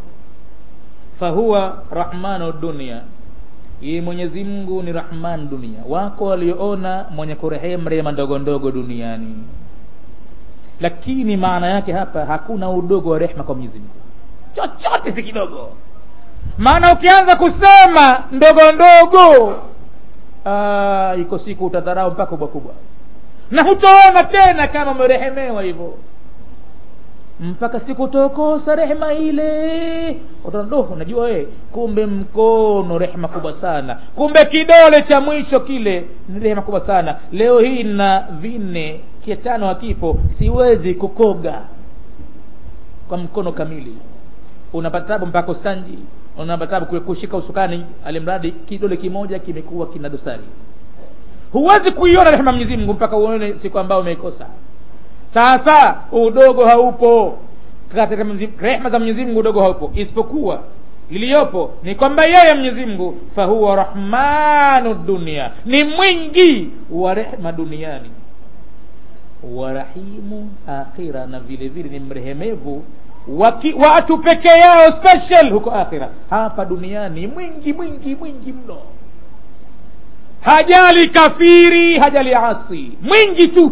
fahuwa rahmanu dunia yeye mwenyezi mungu ni rahman dunia wako walioona mwenye kurehemu rehema ndogo ndogo duniani lakini maana yake hapa hakuna udogo wa rehma kwa mwenyezi mungu chochote si kidogo maana ukianza kusema ndogo ndogo aa, iko siku utadharau mpaka kubwa kubwa na hutoona tena kama umerehemewa hivyo mpaka siku utaokosa rehema ile utaona unajua we kumbe mkono rehema kubwa sana kumbe kidole cha mwisho kile ni rehema kubwa sana leo hii na vinne cha tano hakipo siwezi kukoga kwa mkono kamili unapata tabu mpaka ustanji unapata tabu kushika usukani alimradi kidole kimoja kimekuwa kina dosari huwezi kuiona rehema mwenyezi mungu mpaka uone siku ambayo umeikosa sasa udogo haupo katika rehma za mwenyezi mungu udogo haupo isipokuwa iliyopo ni kwamba yeye mwenyezi mungu fahuwa rahmanu dunia ni mwingi wa rehma duniani warahimu akhira na vile vile ni mrehemevu watu peke yao special huko akhira hapa duniani mwingi mwingi mwingi mno hajali kafiri hajali asi mwingi tu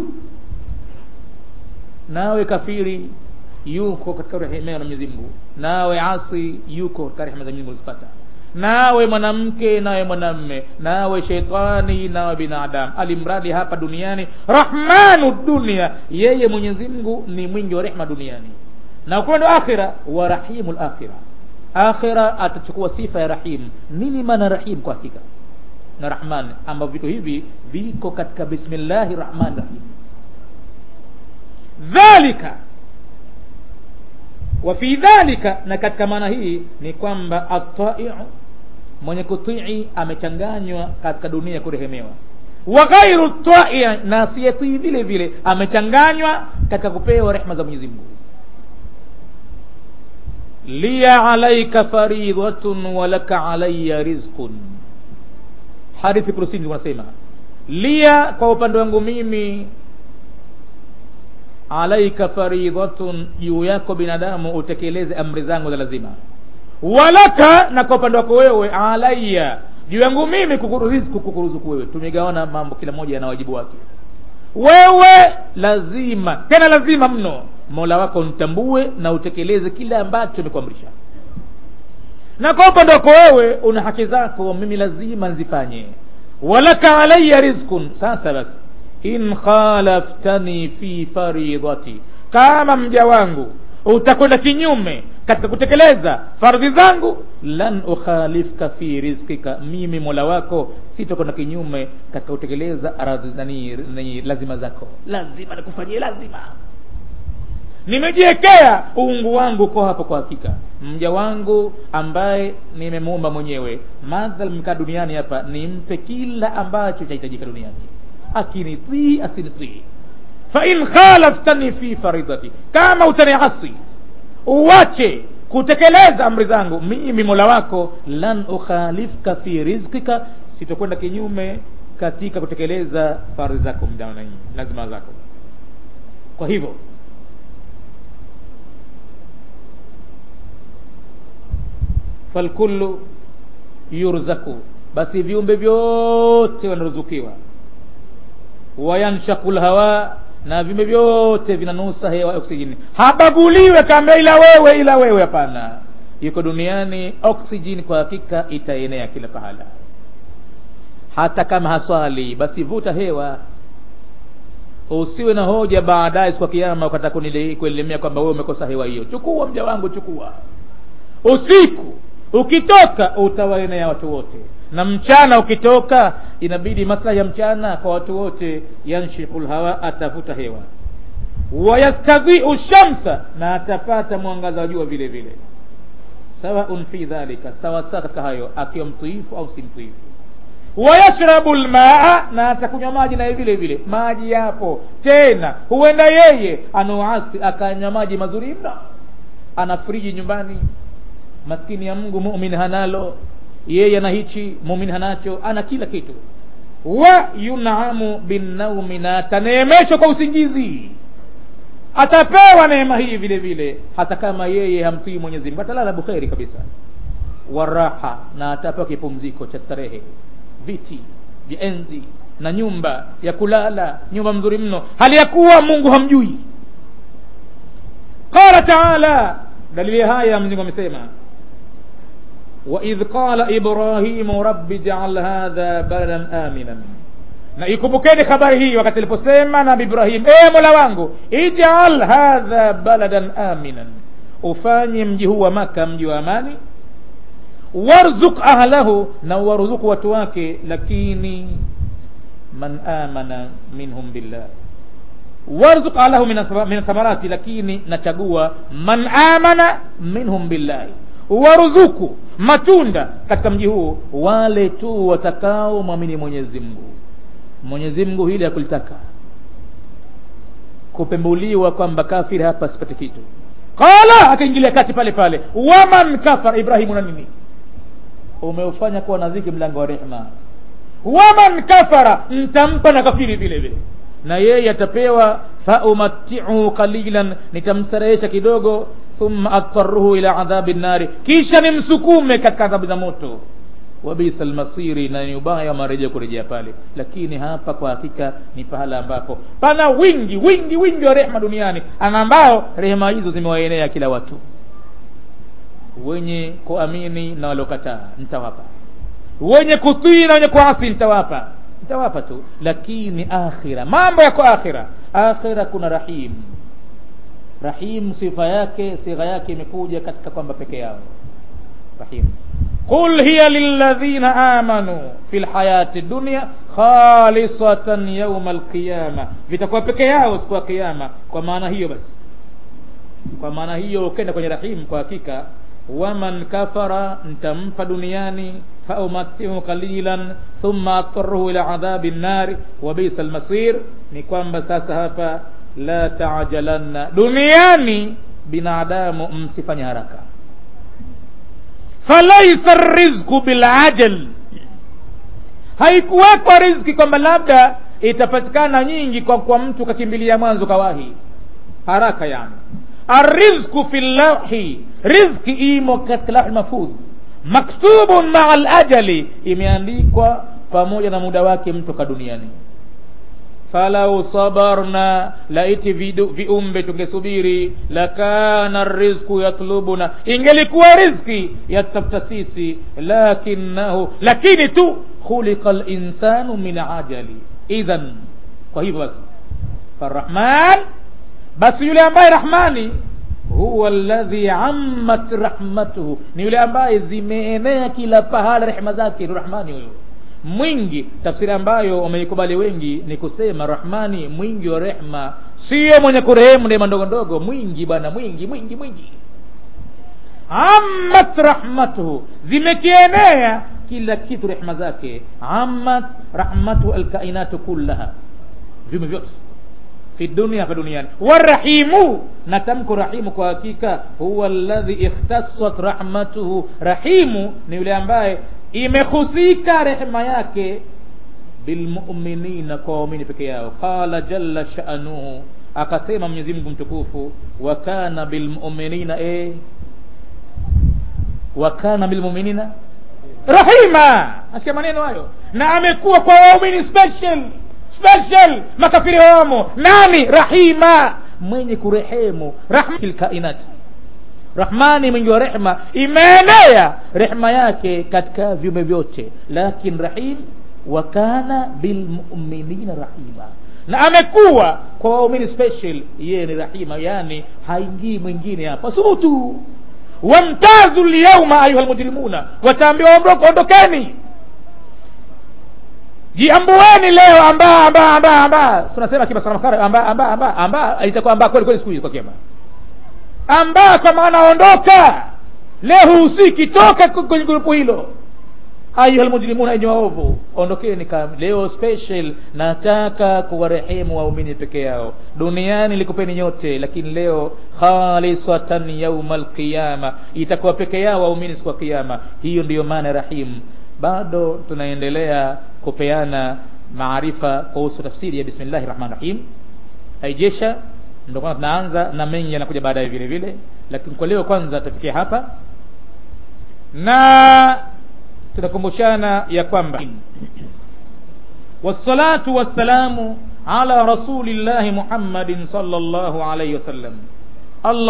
nawe kafiri yuko katika rehema na Mwenyezi Mungu nawe asi yuko katika rehema za Mwenyezi Mungu zipata nawe mwanamke nawe mwanamme nawe shetani nawe binadamu alimradi hapa duniani rahmanu dunia yeye Mwenyezi Mungu ni mwingi wa rehema duniani na ukwenda akhira wa rahimul akhira akhira atachukua sifa ya rahim nini maana rahim kwa hakika na rahman ambavyo vitu hivi viko katika bismillahi rahmani rahim dhalika wa fi dhalika na katika maana hii ni kwamba ataiu mwenye kutii amechanganywa katika dunia kurehemewa wa ghairu tai na asiyetii vile vile amechanganywa katika kupewa rehma za Mwenyezi Mungu liya alaika faridhatun wa laka alayya rizqun hadithi kurusini wanasema liya kwa upande wangu mimi alaika faridhatun juu yako binadamu utekeleze amri zangu za lazima walaka na kwa upande wako wewe alaya juu yangu mimi kukuruzuku kukuruzuku wewe tumegawana mambo kila moja yana wajibu wake wewe lazima tena lazima mno mola wako mtambue na utekeleze kile ambacho nimekuamrisha na kwa upande wako wewe una haki zako mimi lazima nzifanye walaka alaya rizkun sasa basi in khalaftani fi faridati kama mja wangu utakwenda kinyume katika kutekeleza fardhi zangu lan ukhalifka fi rizkika mimi mola wako sitakwenda kinyume katika kutekeleza nani lazima zako lazima nikufanyie lazima nimejiwekea uungu wangu uko hapo kwa hakika mja wangu ambaye nimemuumba mwenyewe madhal mkaa duniani hapa nimpe kila ambacho chahitajika duniani akinitii asinitii fain khalaftani fi faridati kama utaniasi uwache kutekeleza amri zangu mimi mola wako lan ukhalifka fi rizkika sitokwenda kinyume katika kutekeleza faridhi zako mdanani lazima zako kwa hivyo falkullu yurzaku basi viumbe vyote wanaruzukiwa wayanshaku lhawa na viumbe vyote vinanusa hewa oksijeni habaguliwe kamba ila wewe ila wewe hapana yuko duniani oksijeni kwa hakika itaenea kila pahala hata kama haswali basi vuta hewa usiwe na hoja baadaye siku ya kiama ukataka kuelemea kwamba wewe umekosa hewa hiyo chukua mja wangu chukua usiku ukitoka utawaenea watu wote na mchana ukitoka inabidi maslahi ya mchana kwa watu wote yanshiku lhawa atavuta hewa wayastadhiu shamsa na atapata mwangaza wa jua vile vile sawaun fi dhalika sawasawa katika hayo akiwa mtuifu au si mtuifu wayashrabu lmaa na atakunywa maji naye vile vile maji yapo tena huenda yeye anuasi akanywa maji mazuri mno ana friji nyumbani maskini ya mungu mumin hanalo yeye ana hichi mumin hanacho ana kila kitu wa yunamu binnaumi na ataneemeshwa kwa usingizi atapewa neema hii vile vile hata kama yeye hamtii mwenyezi mungu atalala bukheri kabisa waraha na atapewa kipumziko cha starehe viti vya enzi na nyumba ya kulala nyumba mzuri mno hali ya kuwa mungu hamjui qala taala dalili haya mzingu amesema waidh qala ibrahimu rabbi jaal hadha baladan aminan na ikumbukeni habari hii wakati aliposema nabi ibrahim e mola wangu ijal hadha baladan aminan ufanye mji huu wa maka mji wa amani warzuk ahlahu na waruzuku watu wake lakini man amana minhum billah warzuk ahlahu min thamarati lakini nachagua man amana minhum billahi waruzuku matunda katika mji huu wale tu watakao mwamini mwenyezi mungu mwenyezi mungu hili hakulitaka kupembuliwa kwamba kafiri hapa sipate kitu qala akaingilia kati pale pale waman kafara ibrahimu na nini umeufanya kuwa nadhiki mlango wa rehma waman kafara ntampa na kafiri vile vile na yeye atapewa faumatiu qalilan nitamstarehesha kidogo thumma adtaruhu ila adhabi nnari kisha nimsukume katika adhabu za moto wabisa lmasiri na ni ubaya wa marejeo kurejea pale lakini hapa kwa hakika ni pahala ambapo pana wingi wingi wingi wa rehma duniani ana ambao rehema hizo zimewaenea kila watu wenye kuamini na waliokataa nitawapa wenye kutii na wenye kuasi nitawapa nitawapa tu lakini akhira mambo yako akhira akhira kuna rahim rahim sifa yake sigha yake imekuja katika kwamba peke yao rahim qul hiya lilladhina amanu fi lhayati dunya khalisatan yauma alqiyama vitakuwa peke yao siku ya kiyama kwa maana hiyo basi kwa maana hiyo ukenda kwenye rahim kwa hakika waman kafara ntampa duniani faumatihu qalilan thumma adtaruhu ila adhabi nnari wa bisa lmasir ni kwamba sasa hapa la tajalanna duniani binadamu msifanye haraka falaisa rizqu bilajal haikuwekwa riziki kwamba labda itapatikana nyingi kwa, kwa mtu kakimbilia mwanzo kawahi haraka yani arrizqu fi llauhi rizki imo katika lauhi mahfudh maktubun maa lajali imeandikwa pamoja na muda wake mtoka duniani falau sabarna laiti viumbe tungesubiri lakana rizqu yatlubuna ingelikuwa rizki yatafuta sisi lakinahu lakini tu khuliqa linsanu min ajali idhan kwa hivyo basi farahman basi yule ambaye rahmani huwa alladhi ammat rahmatuhu ni yule ambaye zimeenea kila pahala rehema zake ni rahmani huyo mwingi tafsiri ambayo wameikubali wengi ni kusema rahmani mwingi wa rehma sio mwenye kurehemu neema ndogo ndogo mwingi bwana mwingi mwingi mwingi ammat rahmatuhu zimekienea kila kitu rehma zake ammat rahmatuhu alkainatu kullaha viumbe vyote fi dunia hapa duniani warahimu na tamko rahimu kwa hakika huwa alladhi ikhtasat rahmatuhu rahimu ni yule ambaye imehusika rehema yake bilmuminina kwa waumini peke yao qala jalla shanuhu akasema mwenyezi mungu mtukufu wa kana bilmuminina e wa kana bilmuminina rahima asikia maneno hayo na amekuwa kwa waumini special special makafiri hawamo nani rahima mwenye kurehemu rahma fil kainati rahmani mwingi wa rehma imeenea rehma yake katika viumbe vyote lakin rahim wa kana bilmuminina rahima na amekuwa kwa waumini special yeye ni rahima yani haingii mwingine hapa subutu wamtazu lyauma ayuha lmujrimuna wataambiwa ondoka ondokeni jiambueni leo amba amba amba amba tunasema kimasaramakara amba amba amba amba itakuwa amba kweli kweli siku hizi kwa kiama amba kwa maana ondoka leo husiki toka kwenye grupu hilo ayuha lmujrimuna enye waovu ondokeni leo special nataka kuwarehemu waumini peke yao duniani likupeni nyote lakini leo khalisatan yauma alqiyama itakuwa peke yao waumini siku ya kiyama hiyo ndiyo maana rahim bado tunaendelea kupeana maarifa kuhusu tafsiri ya bismillahi rahmani rahim haijesha ndio kwanza tunaanza na mengi yanakuja baadaye vile vile lakini kwa leo kwanza tufikie hapa na tunakumbushana ya kwamba wassalatu wassalamu ala rasulillahi muhammadin sallallahu alaihi wasallam allah